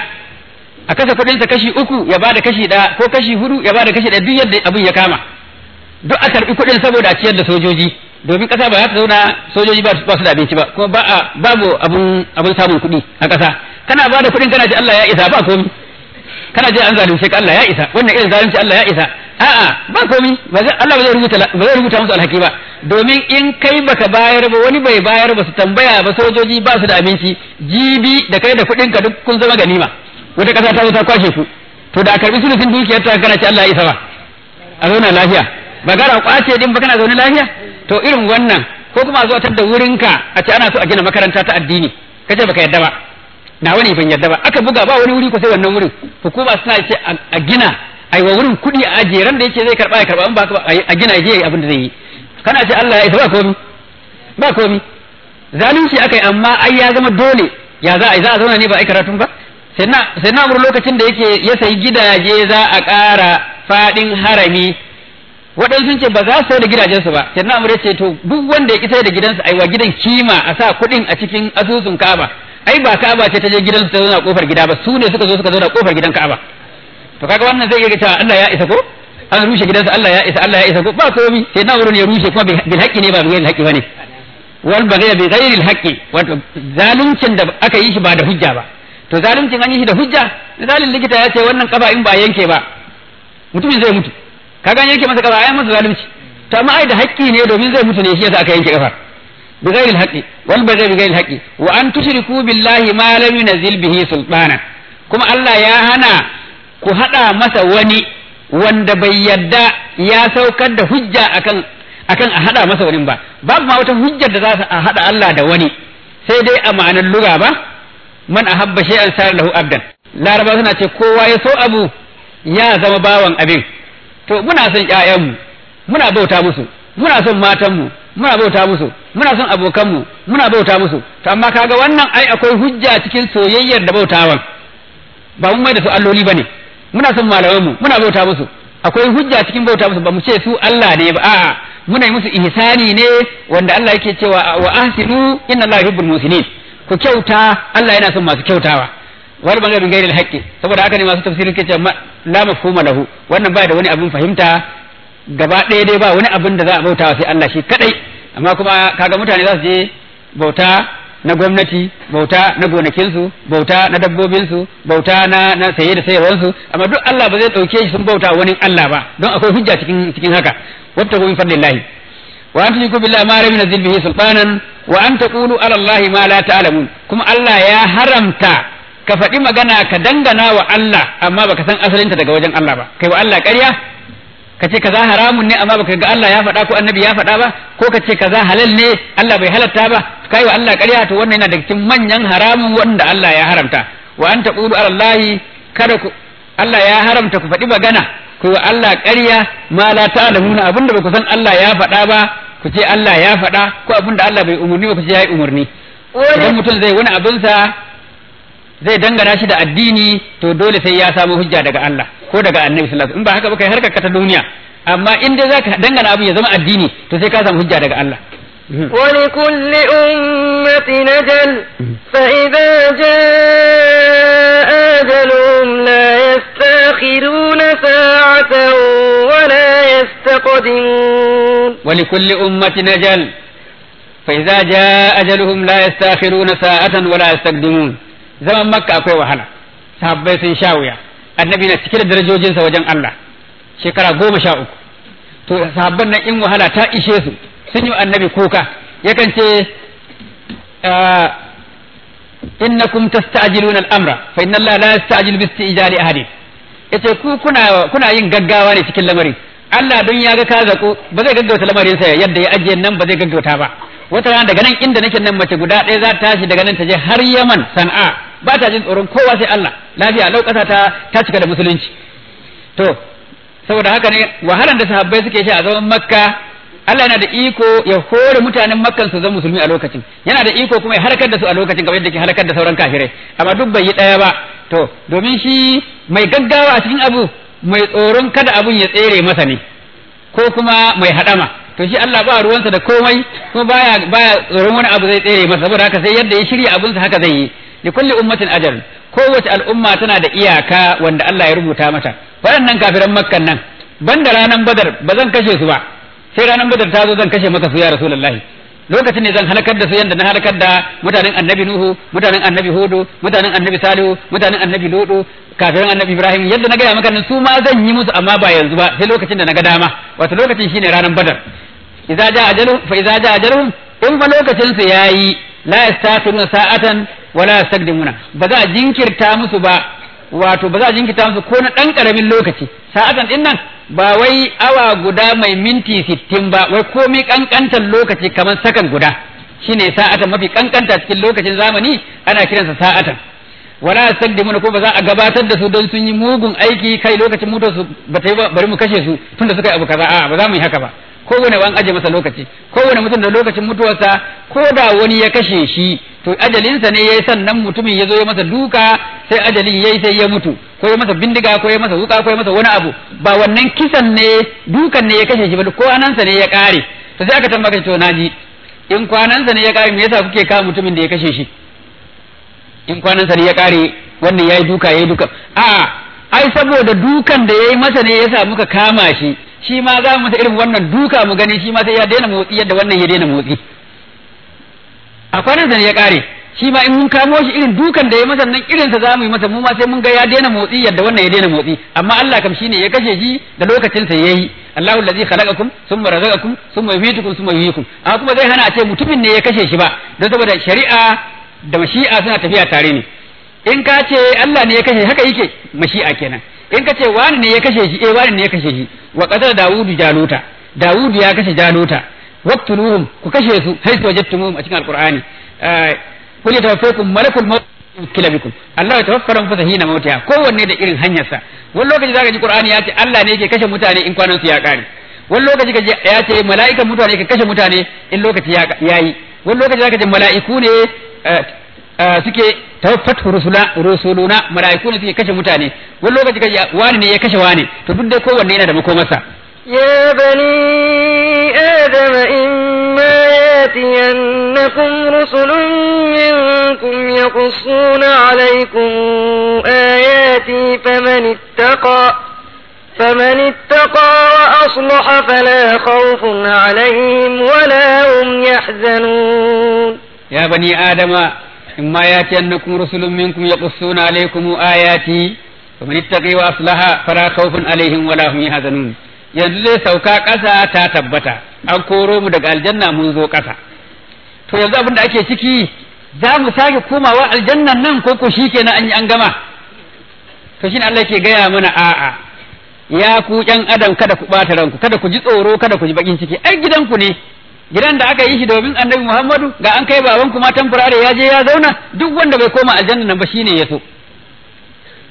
a kasa kuɗinsa kashi uku ya ba da kashi ɗaya ko kashi hudu ya ba da kashi ɗaya duk yadda abin ya kama duk a karɓi kuɗin saboda a ciyar da sojoji domin ƙasa ba za ta zauna sojoji ba su da abinci ba kuma ba a babu abun abun samun kuɗi a ƙasa kana ba da kuɗin kana ce Allah ya isa ba komi kana ce an zalunce ka Allah ya isa wannan irin zalunci Allah ya isa a'a ba komi Allah ba zai rubuta ba zai rubuta musu alhaki ba domin in kai baka bayar ba wani bai bayar ba su tambaya ba sojoji ba su da abinci jibi da kai da kuɗin ka duk kun zama ganima wata ƙasa ta zo ta kwashe ku to da a karɓi sulusin dukiyar ta kana ce Allah ya isa ba a zauna lafiya ba gara kwace din ba kana zaune lafiya to irin wannan ko kuma a zo a tadda wurinka a ce ana so a gina makaranta ta addini kace baka yadda ba na wani ban yadda ba aka buga ba wani wuri ko sai wannan wurin hukuma suna ce a gina ai wa wurin kuɗi a ajiye ran da yace zai karba ya karba in ba a gina ya je abin da zai yi kana ce Allah ya isa ba komi ba komi zalunci akai amma ai ya zama dole ya za a yi za a zauna ne ba a yi karatun ba sai na lokacin da yake ya sayi gidaje za a ƙara faɗin harami waɗansu sun ce ba za su sai da gidajensu ba sai na ce to duk wanda ya ki sai da gidansa ai wa gidan kima a sa kuɗin a cikin asusun Ka'aba ai ba Ka'aba ce ta je gidansu ta zauna kofar gida ba su ne suka zo suka zauna kofar gidan Ka'aba to kaga wannan zai iya cewa Allah ya isa ko an rushe gidansa Allah ya isa Allah ya isa ko ba komi sai na wurin ya rushe kuma bil haqqi ne ba bil haqqi bane wal baghy bi ghairi al haqqi wato zaluncin da aka yi shi ba da hujja ba to zaluncin an yi shi da hujja misalin likita ya ce wannan kaba in ba yanke ba mutumin zai mutu kaga yanke masa kaba ai masa zalunci to amma ai da haƙƙi ne domin zai mutu ne shi yasa aka yanke kafa bi ghairi al wal baghy bi ghairi al wa an tushriku billahi ma lam yunzil bihi sultana kuma Allah ya hana ku hada masa wani wanda bai yadda ya saukar da hujja akan akan a hada masa wani ba babu ma wata hujjar da za a hada Allah da wani sai dai a ma'anar luga ba man ahabba shay'an sar lahu abdan laraba suna ce kowa ya so abu ya zama bawan abin to muna son ƴaƴanmu muna bauta musu muna son matanmu muna bauta musu muna son abokanmu muna bauta musu to amma kaga wannan ai akwai hujja cikin soyayyar da bautawan ba mun mai da su alloli bane muna son malamanmu muna bauta musu akwai hujja cikin bauta musu ba mu ce su Allah ne ba a'a muna yi musu ihsani ne wanda Allah yake cewa wa ahsinu inna Allah yuhibbul musinin ku kyauta Allah yana son masu kyautawa wal bangare bin gairil haqqi saboda haka ne masu tafsirin ke cewa la mafhuma lahu wannan ba da wani abin fahimta gaba ɗaya dai ba wani abin da za a bautawa sai Allah shi kadai amma kuma kaga mutane za su je bauta na gwamnati bauta na gonakinsu bauta na dabbobinsu bauta na na saye da sayarwarsu amma duk Allah ba zai dauke shi sun bauta wani Allah ba don akwai hujja cikin cikin haka wattaku min fadlillahi wa an tushriku billahi ma lam yunzil bihi sultanan wa an taqulu ala allahi ma la ta'lamun kuma Allah ya haramta ka faɗi magana ka dangana wa Allah amma baka san asalinta daga wajen Allah ba kai wa Allah ƙarya ka ce kaza haramun ne amma baka ga Allah ya faɗa ko annabi ya faɗa ba ko ka ce kaza halal ne Allah bai halatta ba kai wa Allah ƙarya to wannan yana daga cikin manyan haramun wanda Allah ya haramta wa an taqulu ala allahi kada ku Allah ya haramta ku faɗi magana ku yi Allah ƙarya ma la ta'lamuna abinda ba ku san Allah ya faɗa ba ku ce Allah ya faɗa ko abinda Allah bai umurni ba ku ce ya yi umurni idan mutum zai wani abinsa zai dangana shi da addini to dole sai ya samu hujja daga Allah ko daga annabi sallallahu alaihi wasallam in ba haka ba kai harkar ka ta duniya amma in dai zaka dangana abin ya zama addini to sai ka samu hujja daga Allah ولكل أمة نجل فإذا جاء أجلهم لا يستأخرون ساعة ولا يستقدمون ولكل أمة نجل فإذا جاء أجلهم لا يستأخرون ساعة ولا يستقدمون زمن مكة أكوي وحلا sahabbai sun sha wuya annabi na cike da darajojinsa wajen Allah shekara goma sha uku to sahabban nan in wahala ta ishe su sun yi annabi kuka yakan ce innakum tasta'jiluna al-amra fa inna Allah la yasta'jilu bi istijali ahadin yace ku kuna kuna yin gaggawa ne cikin lamarin Allah don ya ga ka zaku ba zai gaggauta lamarin sa yadda ya ajiye nan ba zai gaggauta ba wata rana daga nan inda nake nan mace guda ɗaya za ta tashi daga nan ta je har Yaman Sana'a ba ta jin tsoron kowa sai Allah lafiya lau ƙasa ta ta cika da musulunci to saboda haka ne wahalan da sahabbai suke shi a zaman Makka Allah yana da iko ya hore mutanen Makkan su zama musulmi a lokacin yana da iko kuma ya halakar da su a lokacin kamar yadda ke halakar da sauran kafirai amma duk bai yi ɗaya ba to domin shi mai gaggawa a cikin abu mai tsoron kada abun ya tsere masa ne ko kuma mai haɗama to shi Allah ba ruwansa da komai kuma baya baya tsoron wani abu zai tsere masa saboda haka sai yadda ya shirya abunsa haka zai yi li kulli ummatin ajal kowace al'umma tana da iyaka wanda Allah ya rubuta mata waɗannan kafiran makkan nan banda ranan badar ba zan kashe su ba sai ranan badar ta zo zan kashe maka su ya rasulullahi lokacin ne zan halakar da su yanda na halakar da mutanen annabi nuhu mutanen annabi hudu mutanen annabi salihu mutanen annabi ludu kafirin annabi ibrahim yadda na gaya maka nan su ma zan yi musu amma ba yanzu ba sai lokacin da na ga dama wato lokacin shine ranar badar idza ja ajaluhum fa idza ja ajaluhum in fa lokacin su yayi la yastakhiruna sa'atan wa la yastaqdimuna ba za a jinkirta musu ba wato ba za a jinkirta musu ko na dan karamin lokaci sa'atan din nan ba wai awa guda mai minti sittin ba wai komai kankantar lokaci kamar sakan guda shine sa'atan mafi kankanta cikin lokacin zamani ana kiransa sa'atan wala yastaqdimuna ko ba za a gabatar da su don sun yi mugun aiki kai lokacin mutuwar su ba ta yi ba bari mu kashe su tunda suka yi abu kaza a ba za mu yi haka ba kowane an aje masa lokaci kowane mutum da lokacin mutuwarsa ko da wani ya kashe shi to ajalinsa ne yayi sannan mutumin ya zo ya masa duka sai ajalin yayi sai ya mutu ko ya masa bindiga ko ya masa wuka ko ya masa wani abu ba wannan kisan ne dukan ne ya kashe shi ba ko anansa ne ya kare to sai aka tambaka to naji in kwanansa ne ya kare me yasa kuke kawo mutumin da ya kashe shi in kwanansa ne ya kare wannan yayi duka yayi duka a ai saboda dukan da yayi masa ne yasa muka kama shi shi ma za mu masa irin wannan duka mu gani shi ma sai ya daina motsi yadda wannan ya daina motsi a kwanansa ne ya kare shi ma in mun kamo shi irin dukan da ya masa nan irinsa za mu yi masa mu ma sai mun ga ya daina motsi yadda wannan ya daina motsi amma Allah kam shine ya kashe shi da lokacin sa yayi Allahu allazi khalaqakum thumma razaqakum thumma yumitukum thumma yuhyikum amma kuma zai hana a ce mutumin ne ya kashe shi ba don saboda shari'a da mashi'a suna tafiya tare ne in ka ce Allah ne ya kashe haka yake mashi'a kenan in ka ce wani ne ya kashe shi eh wani ne ya kashe shi wa qatala dawudu jaluta dawudu ya kashe jaluta waqtuluhum ku kashe su haythu wajadtumuhum a cikin alqur'ani kul yatawaffakum malakul maut kila bikum Allah ya tawaffara mu hina mautiha kowanne da irin hanyarsa wani lokaci zaka ji qur'ani ya ce Allah ne yake kashe mutane in kwanan su ya kare wani lokaci ka ya ce mala'ikan mutane ke kashe mutane in lokaci ya yi wani lokaci zaka ji mala'iku ne suke tawaffatu rusula rusuluna mala'iku ne suke kashe mutane wani lokaci kaji wani ne ya kashe wani to duk dai kowanne yana da makomarsa يا بني آدم إما ياتينكم رسل منكم يقصون عليكم آياتي فمن اتقى فمن اتقى وأصلح فلا خوف عليهم ولا هم يحزنون يا بني آدم إما يأتينكم رسل منكم يقصون عليكم آياتي فمن اتقي وأصلح فلا خوف عليهم ولا هم يحزنون yanzu zai sauka ƙasa ta tabbata an koro mu daga aljanna mun zo ƙasa to yanzu abin da ake ciki za mu sake komawa aljannan nan ko ko shi kenan an yi an gama to shine Allah ke gaya mana a'a ya ku ƴan adam kada ku ɓata ranku kada ku ji tsoro kada ku ji bakin ciki ai gidanku ne gidan da aka yi shi domin annabi Muhammadu ga an kai baban kuma tamfurare ya je ya zauna duk wanda bai koma aljanna nan ba shine ya so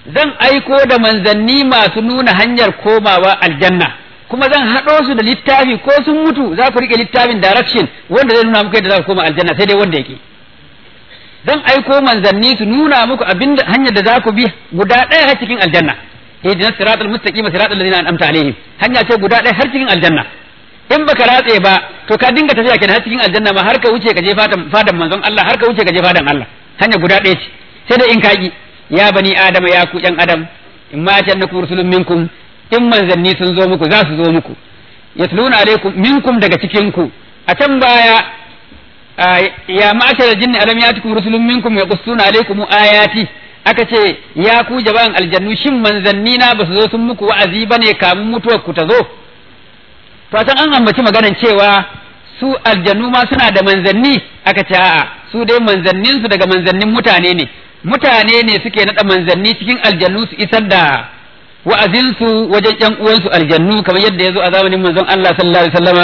zan aiko da manzanni masu nuna hanyar komawa aljanna kuma zan haɗo su da littafi ko sun mutu za ku rike littafin direction wanda zai nuna muku yadda za ku koma aljanna sai dai wanda yake zan aiko manzanni su nuna muku abin hanyar da za ku bi guda ɗaya har cikin aljanna ihdinas siratal mustaqim siratal ladzina an'amta alaihim hanya ce guda ɗaya har cikin aljanna in baka ratse ba to ka dinga tafiya kenan har cikin aljanna ma har ka wuce ka je fadan fadan manzon Allah har ka wuce ka je fadan Allah hanya guda ɗaya ce sai dai in kaki ya bani adama ya ku yan adam in ma jannakum rusulun minkum in manzanni sun zo muku za su zo muku yatluna alaikum minkum daga cikin ku a can baya ya ma'ashar jinni alam yatikum rusulun minkum yaqussuna alaikum ayati aka ce ya ku jama'an aljannu shin manzanni na ba su zo sun muku wa'azi bane kamun mutuwar ku ta zo to san an ambaci maganan cewa su aljannu ma suna da manzanni aka ce a'a su dai manzannin su daga manzannin mutane ne mutane ne suke nada manzanni cikin aljannu su isar da wa'azinsu wajen ƴan uwansu aljannu kamar yadda ya zo a zamanin manzon Allah sallallahu alaihi wasallama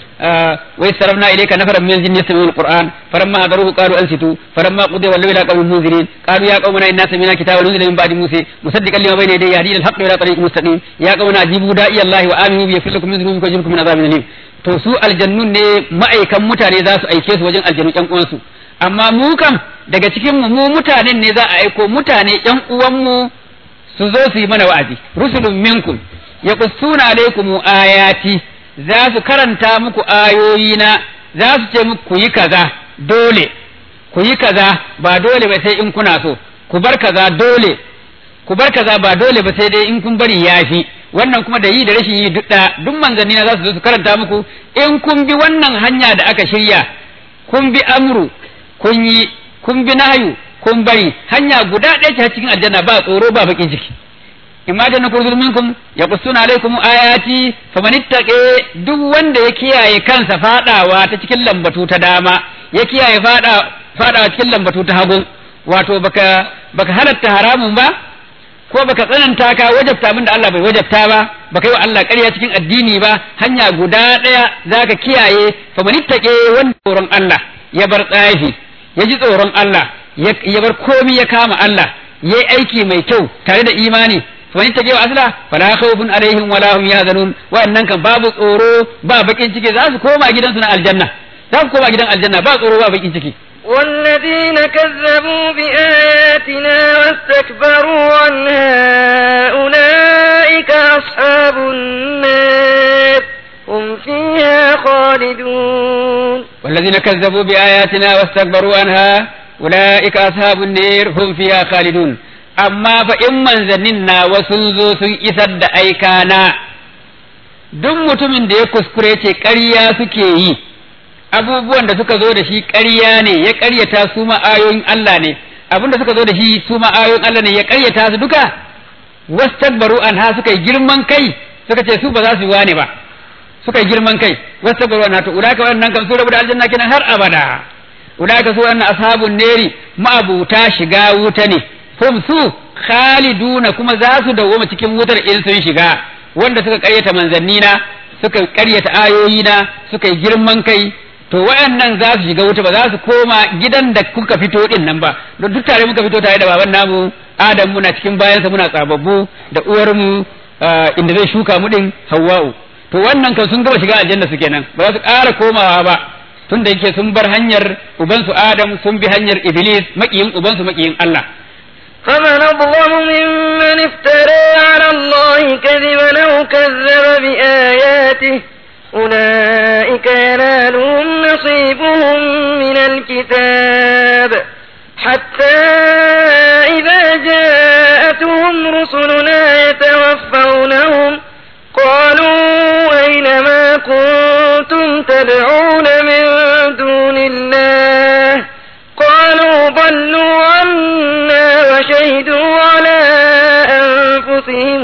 ويسرفنا إليك نفرا من الجن يستمعون القرآن فلما حضروه قالوا أنصتوا فلما قضي ولوا إلى قوم منذرين قالوا يا قومنا إنا سمعنا كتابا أنزل من بعد موسى مصدقا لما بين يديه يهدي إلى الحق وإلى طريق مستقيم يا قومنا أجيبوا داعي الله وآمنوا به يغفر لكم من ذنوبكم ويجركم من عذاب أليم to su aljannun ne ma'aikan mutane za su aike su wajen aljanu ƴan uwansu amma mu kam daga cikin mu mu mutanen ne za a aiko mutane ƴan uwanmu su zo su yi mana wa'azi rusulun minkum yaqussuna alaykum ayati za su karanta muku ayoyina za su ce muku ku yi kaza dole ku yi kaza ba dole ba sai in kuna so ku bar kaza dole ku bar kaza ba dole ba sai dai in kun bari yafi wannan kuma da yi da rashin yi duk da duk manzanni na za su zo su karanta muku in kun bi wannan hanya da aka shirya kun bi amru kun yi kun bi nahyu kun bari hanya guda ɗaya ce cikin aljanna ba tsoro ba bakin ciki imma janna kurzul minkum yaqussuna alaykum ayati faman ittaqe duk wanda ya kiyaye kansa fadawa ta cikin lambatu ta dama ya kiyaye fada fadawa cikin lambatu ta hagu wato baka baka halatta haramun ba ko baka tsananta ka wajabta abin da Allah bai wajabta ba baka yi wa Allah ƙarya cikin addini ba hanya guda ɗaya zaka kiyaye faman ittaqe wanda tsoron Allah ya bar tsafi ya ji tsoron Allah ya bar komi ya kama Allah yayi aiki mai kyau tare da imani wani take wa asla fala khawfun alaihim wala hum yahzanun wa'annan kan babu tsoro ba bakin ciki za su koma gidansu na aljanna za su koma gidan aljanna ba tsoro ba bakin ciki والذين كذبوا بآياتنا واستكبروا عنها أولئك أصحاب النار هم فيها خالدون والذين كذبوا بآياتنا واستكبروا عنها أولئك أصحاب النار هم فيها خالدون amma fa in manzannin nawa sun zo sun isar da aikana duk mutumin da ya kuskure ce ƙarya suke yi abubuwan da suka zo da shi ƙarya ne ya ƙaryata su ma ayoyin Allah ne abin da suka zo da shi su ma ayoyin Allah ne ya ƙaryata su duka wastakbaru anha suka yi girman kai suka ce su ba za su yi wane ba suka yi girman kai wastakbaru anha to ulaka wannan kan su rabu da aljanna kenan har abada ulaka su wannan ashabun neri ma'abuta shiga wuta ne hum su khaliduna kuma za su dawoma cikin wutar in sun shiga wanda suka karyata manzannina suka karyata ayoyina suka yi girman kai to wayannan za su shiga wuta ba za su koma gidan da kuka fito din nan ba don duk tare muka fito tare da baban namu adam muna cikin bayansa muna tsababbu da uwarmu inda zai shuka mu din hawwa'u to wannan kan sun gaba shiga aljanna su kenan ba za su ƙara komawa ba tun da yake sun bar hanyar ubansu adam sun bi hanyar iblis makiyin ubansu makiyin Allah فمن أظلم ممن افترى على الله كذبا أو كذب بآياته أولئك ينالهم نصيبهم من الكتاب حتى إذا جاءتهم رسلنا يتوفونهم قالوا أين ما كنتم تدعون من دون الله قالوا ضلوا عنا وشهدوا على أنفسهم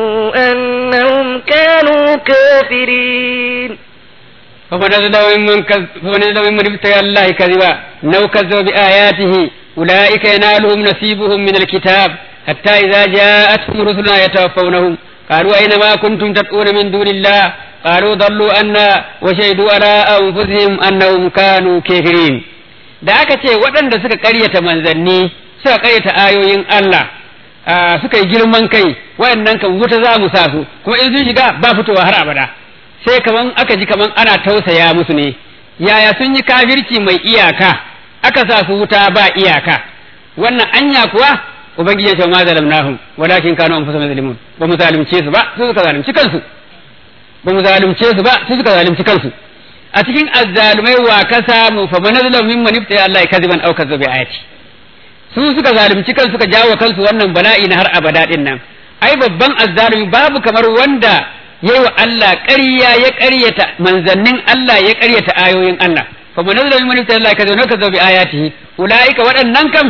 أنهم كانوا كافرين فمن أظلم ممن كذب فمن أظلم ممن افترى الله كذبا أو كذب بآياته أولئك ينالهم نصيبهم من الكتاب حتى إذا جاءتهم رسلنا يتوفونهم قالوا أين ما كنتم تدعون من دون الله قالوا ضلوا عنا وشهدوا على أنفسهم أنهم كانوا كافرين da aka ce waɗanda suka ƙaryata manzanni suka ƙaryata ayoyin Allah suka yi girman kai wayannan kan wuta za mu sa su kuma in sun shiga ba fitowa har abada sai kaman aka ji kaman ana tausaya musu ne yaya sun yi kafirci mai iyaka aka sa su wuta ba iyaka wannan anya kuwa ubangiji ya ce ma zalamnahum walakin kanu anfusahum yazlimun ba mu zalunce su ba su suka zalunci kansu ba mu zalunce su ba su suka zalunci kansu a cikin azzalumai wa ka samu fa man zalamu mimman iftaya Allah kadiban aw kadzaba bi ayati su suka zalunci kansu suka jawo kansu wannan bala'i na har abada din nan ai babban azzalumi babu kamar wanda yayi wa Allah ƙarya ya ƙaryata manzannin Allah ya ƙaryata ayoyin Allah fa man zalamu mimman iftaya Allah kadiban aw kadzaba bi ayatihi ulaika waɗannan kam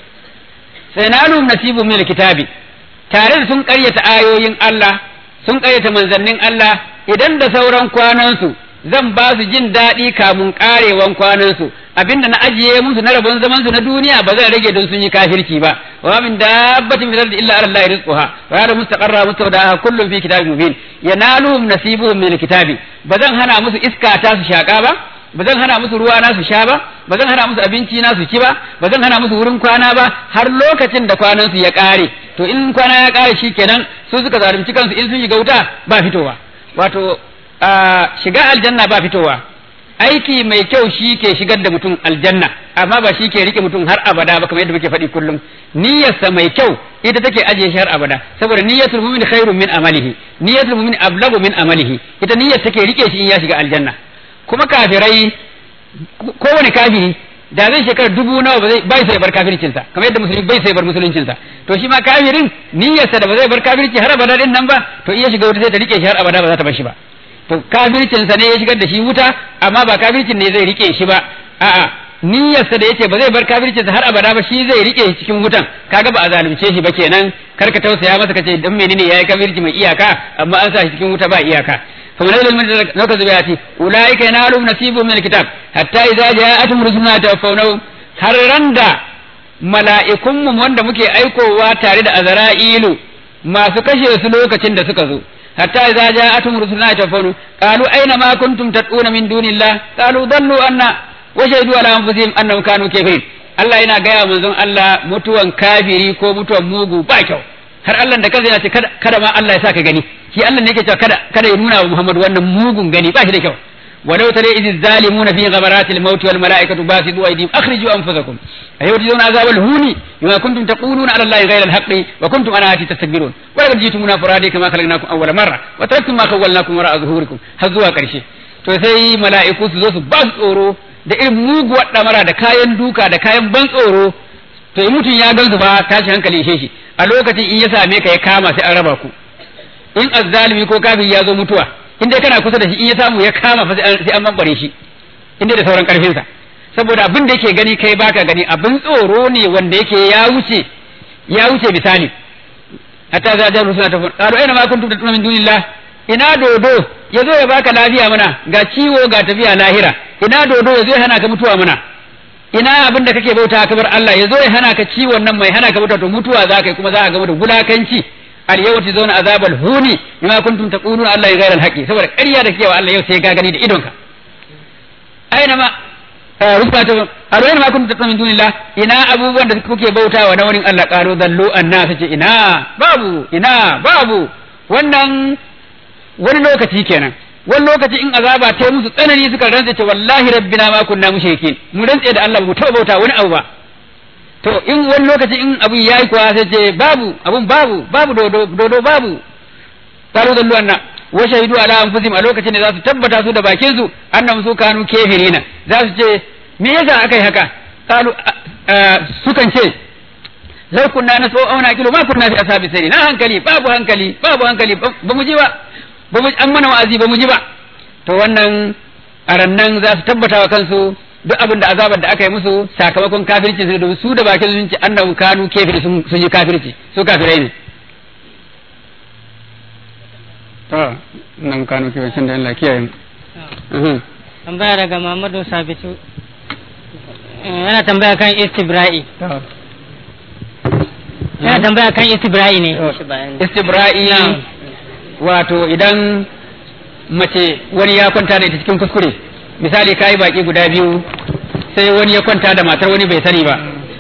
sai na nasibu min kitabi tare da sun ƙaryata ayoyin Allah sun ƙaryata manzannin Allah idan da sauran kwanansu zan ba su jin daɗi kamun ƙarewan kwanansu abinda na ajiye musu na rabon zaman su na duniya ba zan rage don sun yi kafirci ba wa min dabbatin fil ardi illa ala allahi rizquha wa ya'lamu mustaqarra mustawdaha kullun fi kitabin mubin yanaluhum nasibuhum min kitabi ba zan hana musu iska ta su shaka ba ba zan hana musu ruwa na su sha ba ba zan hana musu abinci na su ci ba ba zan hana musu wurin kwana ba har lokacin da kwanan su ya ƙare to in kwana ya ƙare shikenan su suka zalunci kansu in sun shiga wuta ba fitowa wato shiga aljanna ba fitowa aiki mai kyau shi ke shigar da mutum aljanna amma ba shi ke rike mutum har abada ba kamar yadda muke faɗi kullum niyyarsa mai kyau ita take ajiye shi har abada saboda niyyatul mu'min khairun min amalihi niyyatul mu'min ablagu min amalihi ita niyyar take rike shi in ya shiga aljanna kuma kafirai kowane kafiri da zai shekara dubu nawa ba zai bai sai bar kafircinsa kamar yadda musulmi bai sai bar musuluncinsa to shi ma kafirin niyyarsa da ba zai bar kafirci har abada din nan ba to iya shiga wuta sai ta rike shi har abada ba za ta bar shi ba to kafircinsa ne ya shigar da shi wuta amma ba kafircin ne zai rike shi ba a'a niyyarsa da yace ba zai bar kafircinsa har abada ba shi zai rike shi cikin wutan kaga ba a zalunce shi ba kenan kar ka tausaya masa kace dan menene yayi kafirci mai iyaka amma an sa shi cikin wuta ba iyaka فمن هذا المن نكذ بآياته أولئك ينالهم نصيب من الكتاب حتى إذا جاءتهم رسلنا توفونهم har randa mala'ikunmu wanda muke aikowa tare da azra'ilu masu kashe su lokacin da suka zo hatta idza ja'atum rusuluna tafawnu qalu aina ma kuntum tad'una min dunillah qalu dallu anna wa shahadu ala anfusihim annahum kanu kafirin Allah yana gaya manzon Allah mutuwan kafiri ko mutuwan mugu ba kyau har Allah da kansa yana ce kada ma Allah ya saka gani shi Allah ne yake cewa kada kada ya nuna wa Muhammad wannan mugun gani ba shi da kyau walau tare idh zalimuna fi ghabarati al-maut wal malaikatu basidu aydihim akhriju anfusakum ayawjiduna azab al-huni bima kuntum taquluna ala allahi ghayra al-haqqi wa kuntum ana ati tastakbirun wa laqad jitumuna furadi kama khalaqnakum awwala marra wa taraktum ma khawwalnakum wara'a zuhurikum har zuwa karshe to sai mala'iku su zo su ba su tsoro da irin muguwar damara da kayan duka da kayan ban tsoro to in mutum ya gansu ba tashi hankali ishe shi a lokacin in ya same ka ya kama sai an raba ku in azzalimi ko kafiri ya zo mutuwa in dai kana kusa da shi in ya samu ya kama fa sai an bambare shi in dai da sauran karfin sa saboda abin da yake gani kai baka gani abin tsoro ne wanda yake ya wuce ya wuce misali hatta za ja rusuna ta qalu aina ma kuntum tatuna min dunillah ina dodo yazo ya baka lafiya mana ga ciwo ga tafiya lahira ina dodo yazo ya hana ka mutuwa mana ina abin da kake bauta ka bar Allah yazo ya hana ka ciwon nan mai hana ka mutuwa to mutuwa za ka yi kuma za ka ga da gulakanci al yau ta zauna azabal huni bima kuntum taquluna Allah ghayra al haqi saboda ƙarya da kewa Allah yau sai ka gani da idonka aina ma rubata arwaina ma kuntum taquluna min dunillah ina abubuwan da kuke bautawa na wani Allah qalu dallu anna sace ina babu ina babu wannan wani lokaci kenan wani lokaci in azaba ta musu tsanani suka rantsa ce wallahi rabbina ma kunna mushrikin mu rantsa da Allah mu taɓa bauta wani abu ba to in wani lokaci in abun yayi kuwa sai ce babu abun babu babu dodo dodo babu qalu dallu anna wa shahidu ala anfusihim a lokacin da za su tabbata su da bakin su annahum su kanu kafirina za su ce me yasa akai haka qalu sukan ce law kunna nasu aw naqilu ma kunna fi ashabi sirri na hankali babu hankali babu hankali ba mu ji ba ba mu an mana wa'azi ba mu ji ba to wannan arannan za su tabbata wa kansu duk abin da azabar da aka yi musu sakamakon kafirci su domin su da bakin sun ce annahu kanu kafiri sun yi kafirci su kafirai ne to nan kanu kafircin da Allah kiyaye mu tambaya daga Muhammadu Sabitu yana tambaya kan istibra'i yana tambaya kan istibra'i ne istibra'i wato idan mace wani ya kwanta da ita cikin kuskure misali kayi baki guda biyu sai wani ya kwanta da matar wani bai sani ba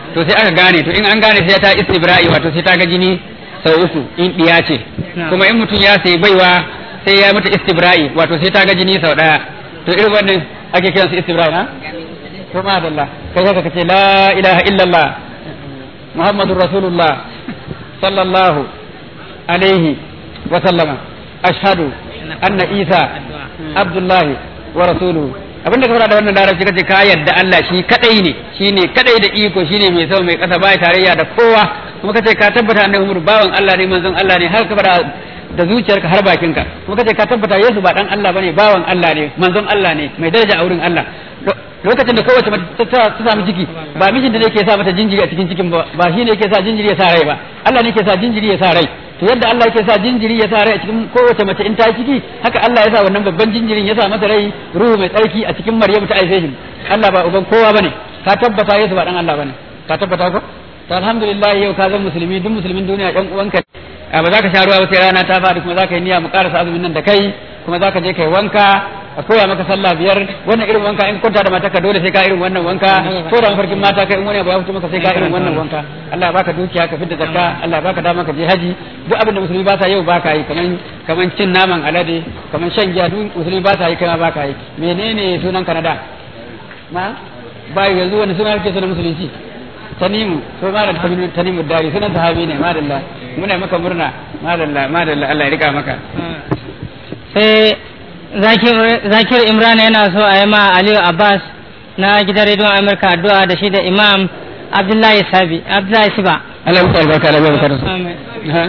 to sai aka gane to in an gane sai ta istibra'i wato sai ta ga jini sau uku in diya ce kuma in mutum ya sai baiwa sai ya mata istibra'i wato sai ta ga jini sau daya to irin wannan ake kiransu istibra'i ha to ma dalla kai haka kace la ilaha illallah muhammadur rasulullah sallallahu alaihi wa sallama ashhadu anna isa abdullahi wa rasuluhu abinda ka fara da wannan larabci kace ka yadda Allah shi kadai ne shine kadai da iko shine mai sama mai kasa bai tarayya da kowa kuma kace ka tabbata annabi Muhammad bawan Allah ne manzon Allah ne har ka fara da zuciyarka har bakinka kuma kace ka tabbata Yesu ba dan Allah bane bawan Allah ne manzon Allah ne mai daraja a wurin Allah lokacin da kowace mace ta samu ciki ba mijin da yake sa mata jinjiri a cikin cikin ba ba shi ne yake sa jinjiri ya sa rai ba Allah ne yake sa jinjiri ya sa rai to yadda Allah yake sa jinjiri ya sa rai a cikin kowace mace in ta yi ciki haka Allah ya sa wannan babban jinjirin ya sa mata rai ruhu mai tsarki a cikin Maryamu ta aife shi Allah ba uban kowa bane ka tabbata Yesu ba dan Allah bane ka tabbata ko to alhamdulillah yau ka zama musulmi duk musulmin duniya ɗan uwanka ba za ka sha ruwa ba sai rana ta faɗi kuma za ka yi niyya mu karasa azumin nan da kai kuma za ka je kai wanka a koya maka sallah biyar wannan irin wanka in kwanta da mata ka dole sai ka irin wannan wanka ko da mafarkin mata kai in wani abu ya fito maka sai ka irin wannan wanka Allah baka dukiya ka fidda zakka Allah baka dama ka je haji duk abin da musulmi ba sa yau baka yi kaman kaman cin naman alade kaman shan giya duk musulmi ba sa yi kai ma baka yi menene sunan ka na da ma bai yanzu wani suna kake sunan musulunci tanimu so ma da tanimu dari sunan sahabi ne madalla muna maka murna madalla madalla Allah ya rika maka sai zakir imran yana so a yi ma aliyu abbas na gidan rediyon amurka addu'a da shi da imam abdullahi sabi abdullahi siba Allah ya albarka Allah ya barka da su ha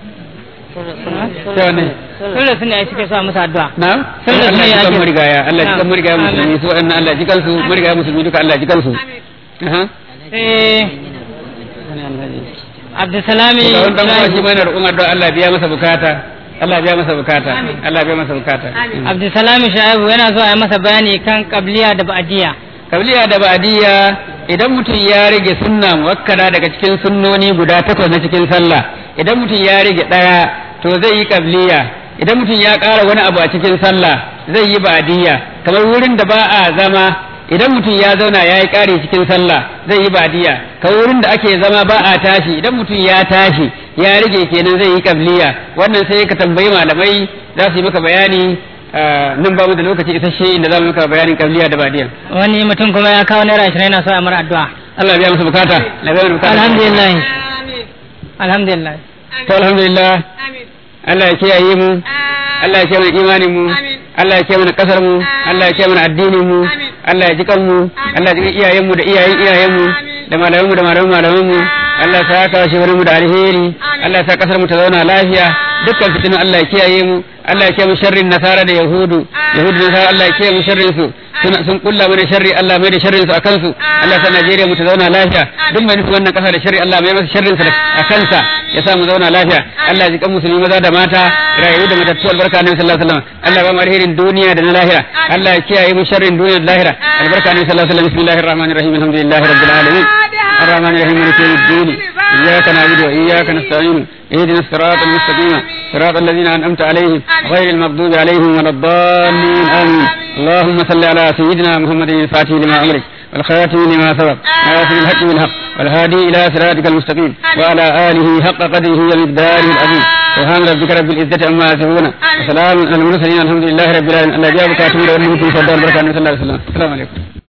to ne sun da suna suke so a musu addu'a na Sun da Allah suna ya ake- jikan murigaya Allah ya jikan Na'am. murigaya musulmi su wannan Allah ya jikan su murigaya musulmi duka Allah ya jikan su aha sai abdulsalami da wannan kuma shi mana roƙon addu'a Allah ya biya masa bukata Allah ya biya masa bukata Allah ya biya masa bukata abdulsalami shaibu yana so a yi masa bayani kan kabliya da ba'diya kabliya da ba'diyya idan mutum ya rage sunna muwakkada daga cikin sunnoni guda takwas na cikin sallah idan mutum ya rage daya to zai yi kabliya idan mutum ya ƙara wani abu a cikin sallah zai yi ba'diyya kamar wurin da ba a zama idan mutum ya zauna ya yi ƙari cikin sallah zai yi ba'diyya kamar wurin da ake zama ba a tashi idan mutum ya tashi ya rage kenan zai yi kabliya wannan sai ka tambayi malamai za su yi maka bayani ah, nan ba mu da lokaci isasshe inda za mu maka bayanin kabliya da ba'diyya wani mutum kuma ya kawo naira ashirin yana so a mara addu'a Allah ya biya masa bukata Allah ya biya masa bukata alhamdulillah alhamdulillah to alhamdulillah Allah ya kiyaye mu Allah ya kiyaye mana imanin mu Allah ya kiyaye mana kasar mu Allah ya kiyaye mana addinin mu Allah ya jikan mu Allah ya jikan iyayen mu da iyayen iyayen mu da malaman mu da malaman malaman mu Allah ya saka shi mu da alheri Allah ya sa kasar mu ta zauna lafiya dukkan fitinu Allah ya kiyaye mu Allah ya kiyaye mu sharrin nasara da yahudu yahudu da nasara Allah ya kiyaye mu sharrin su sun sun kulla mana sharri Allah mai da sharrin su akan su Allah ya sa Najeriya mu ta zauna lafiya duk mai nufin wannan kasa da sharri Allah mai masa sharrin sa a kansa ya sa mu zauna lafiya Allah ya ji kan musulmi maza da mata rayu da matattu albarka annabi sallallahu alaihi wasallam Allah ba mu alherin duniya da na lahira Allah ya kiyaye mu sharrin duniya da lahira albarka annabi sallallahu alaihi wasallam bismillahir rahmanir rahim alhamdulillahi rabbil alamin الرحمن الرحيم مالك يوم الدين إياك نعبد وإياك نستعين اهدنا الصراط المستقيم صراط الذين أنعمت عليهم غير المغضوب عليهم ولا الضالين آمين اللهم صل على سيدنا محمد الفاتح لما أمرك والخاتم لما سبق ناصر الحق بالحق والهادي إلى صراطك المستقيم وعلى آله حق قدره ومقداره العظيم سبحان ربك رب العزة عما يصفون وسلام على المرسلين الحمد لله رب العالمين الله جابك أتمنى أن يكون صدى البركة صلى الله عليه وسلم السلام عليكم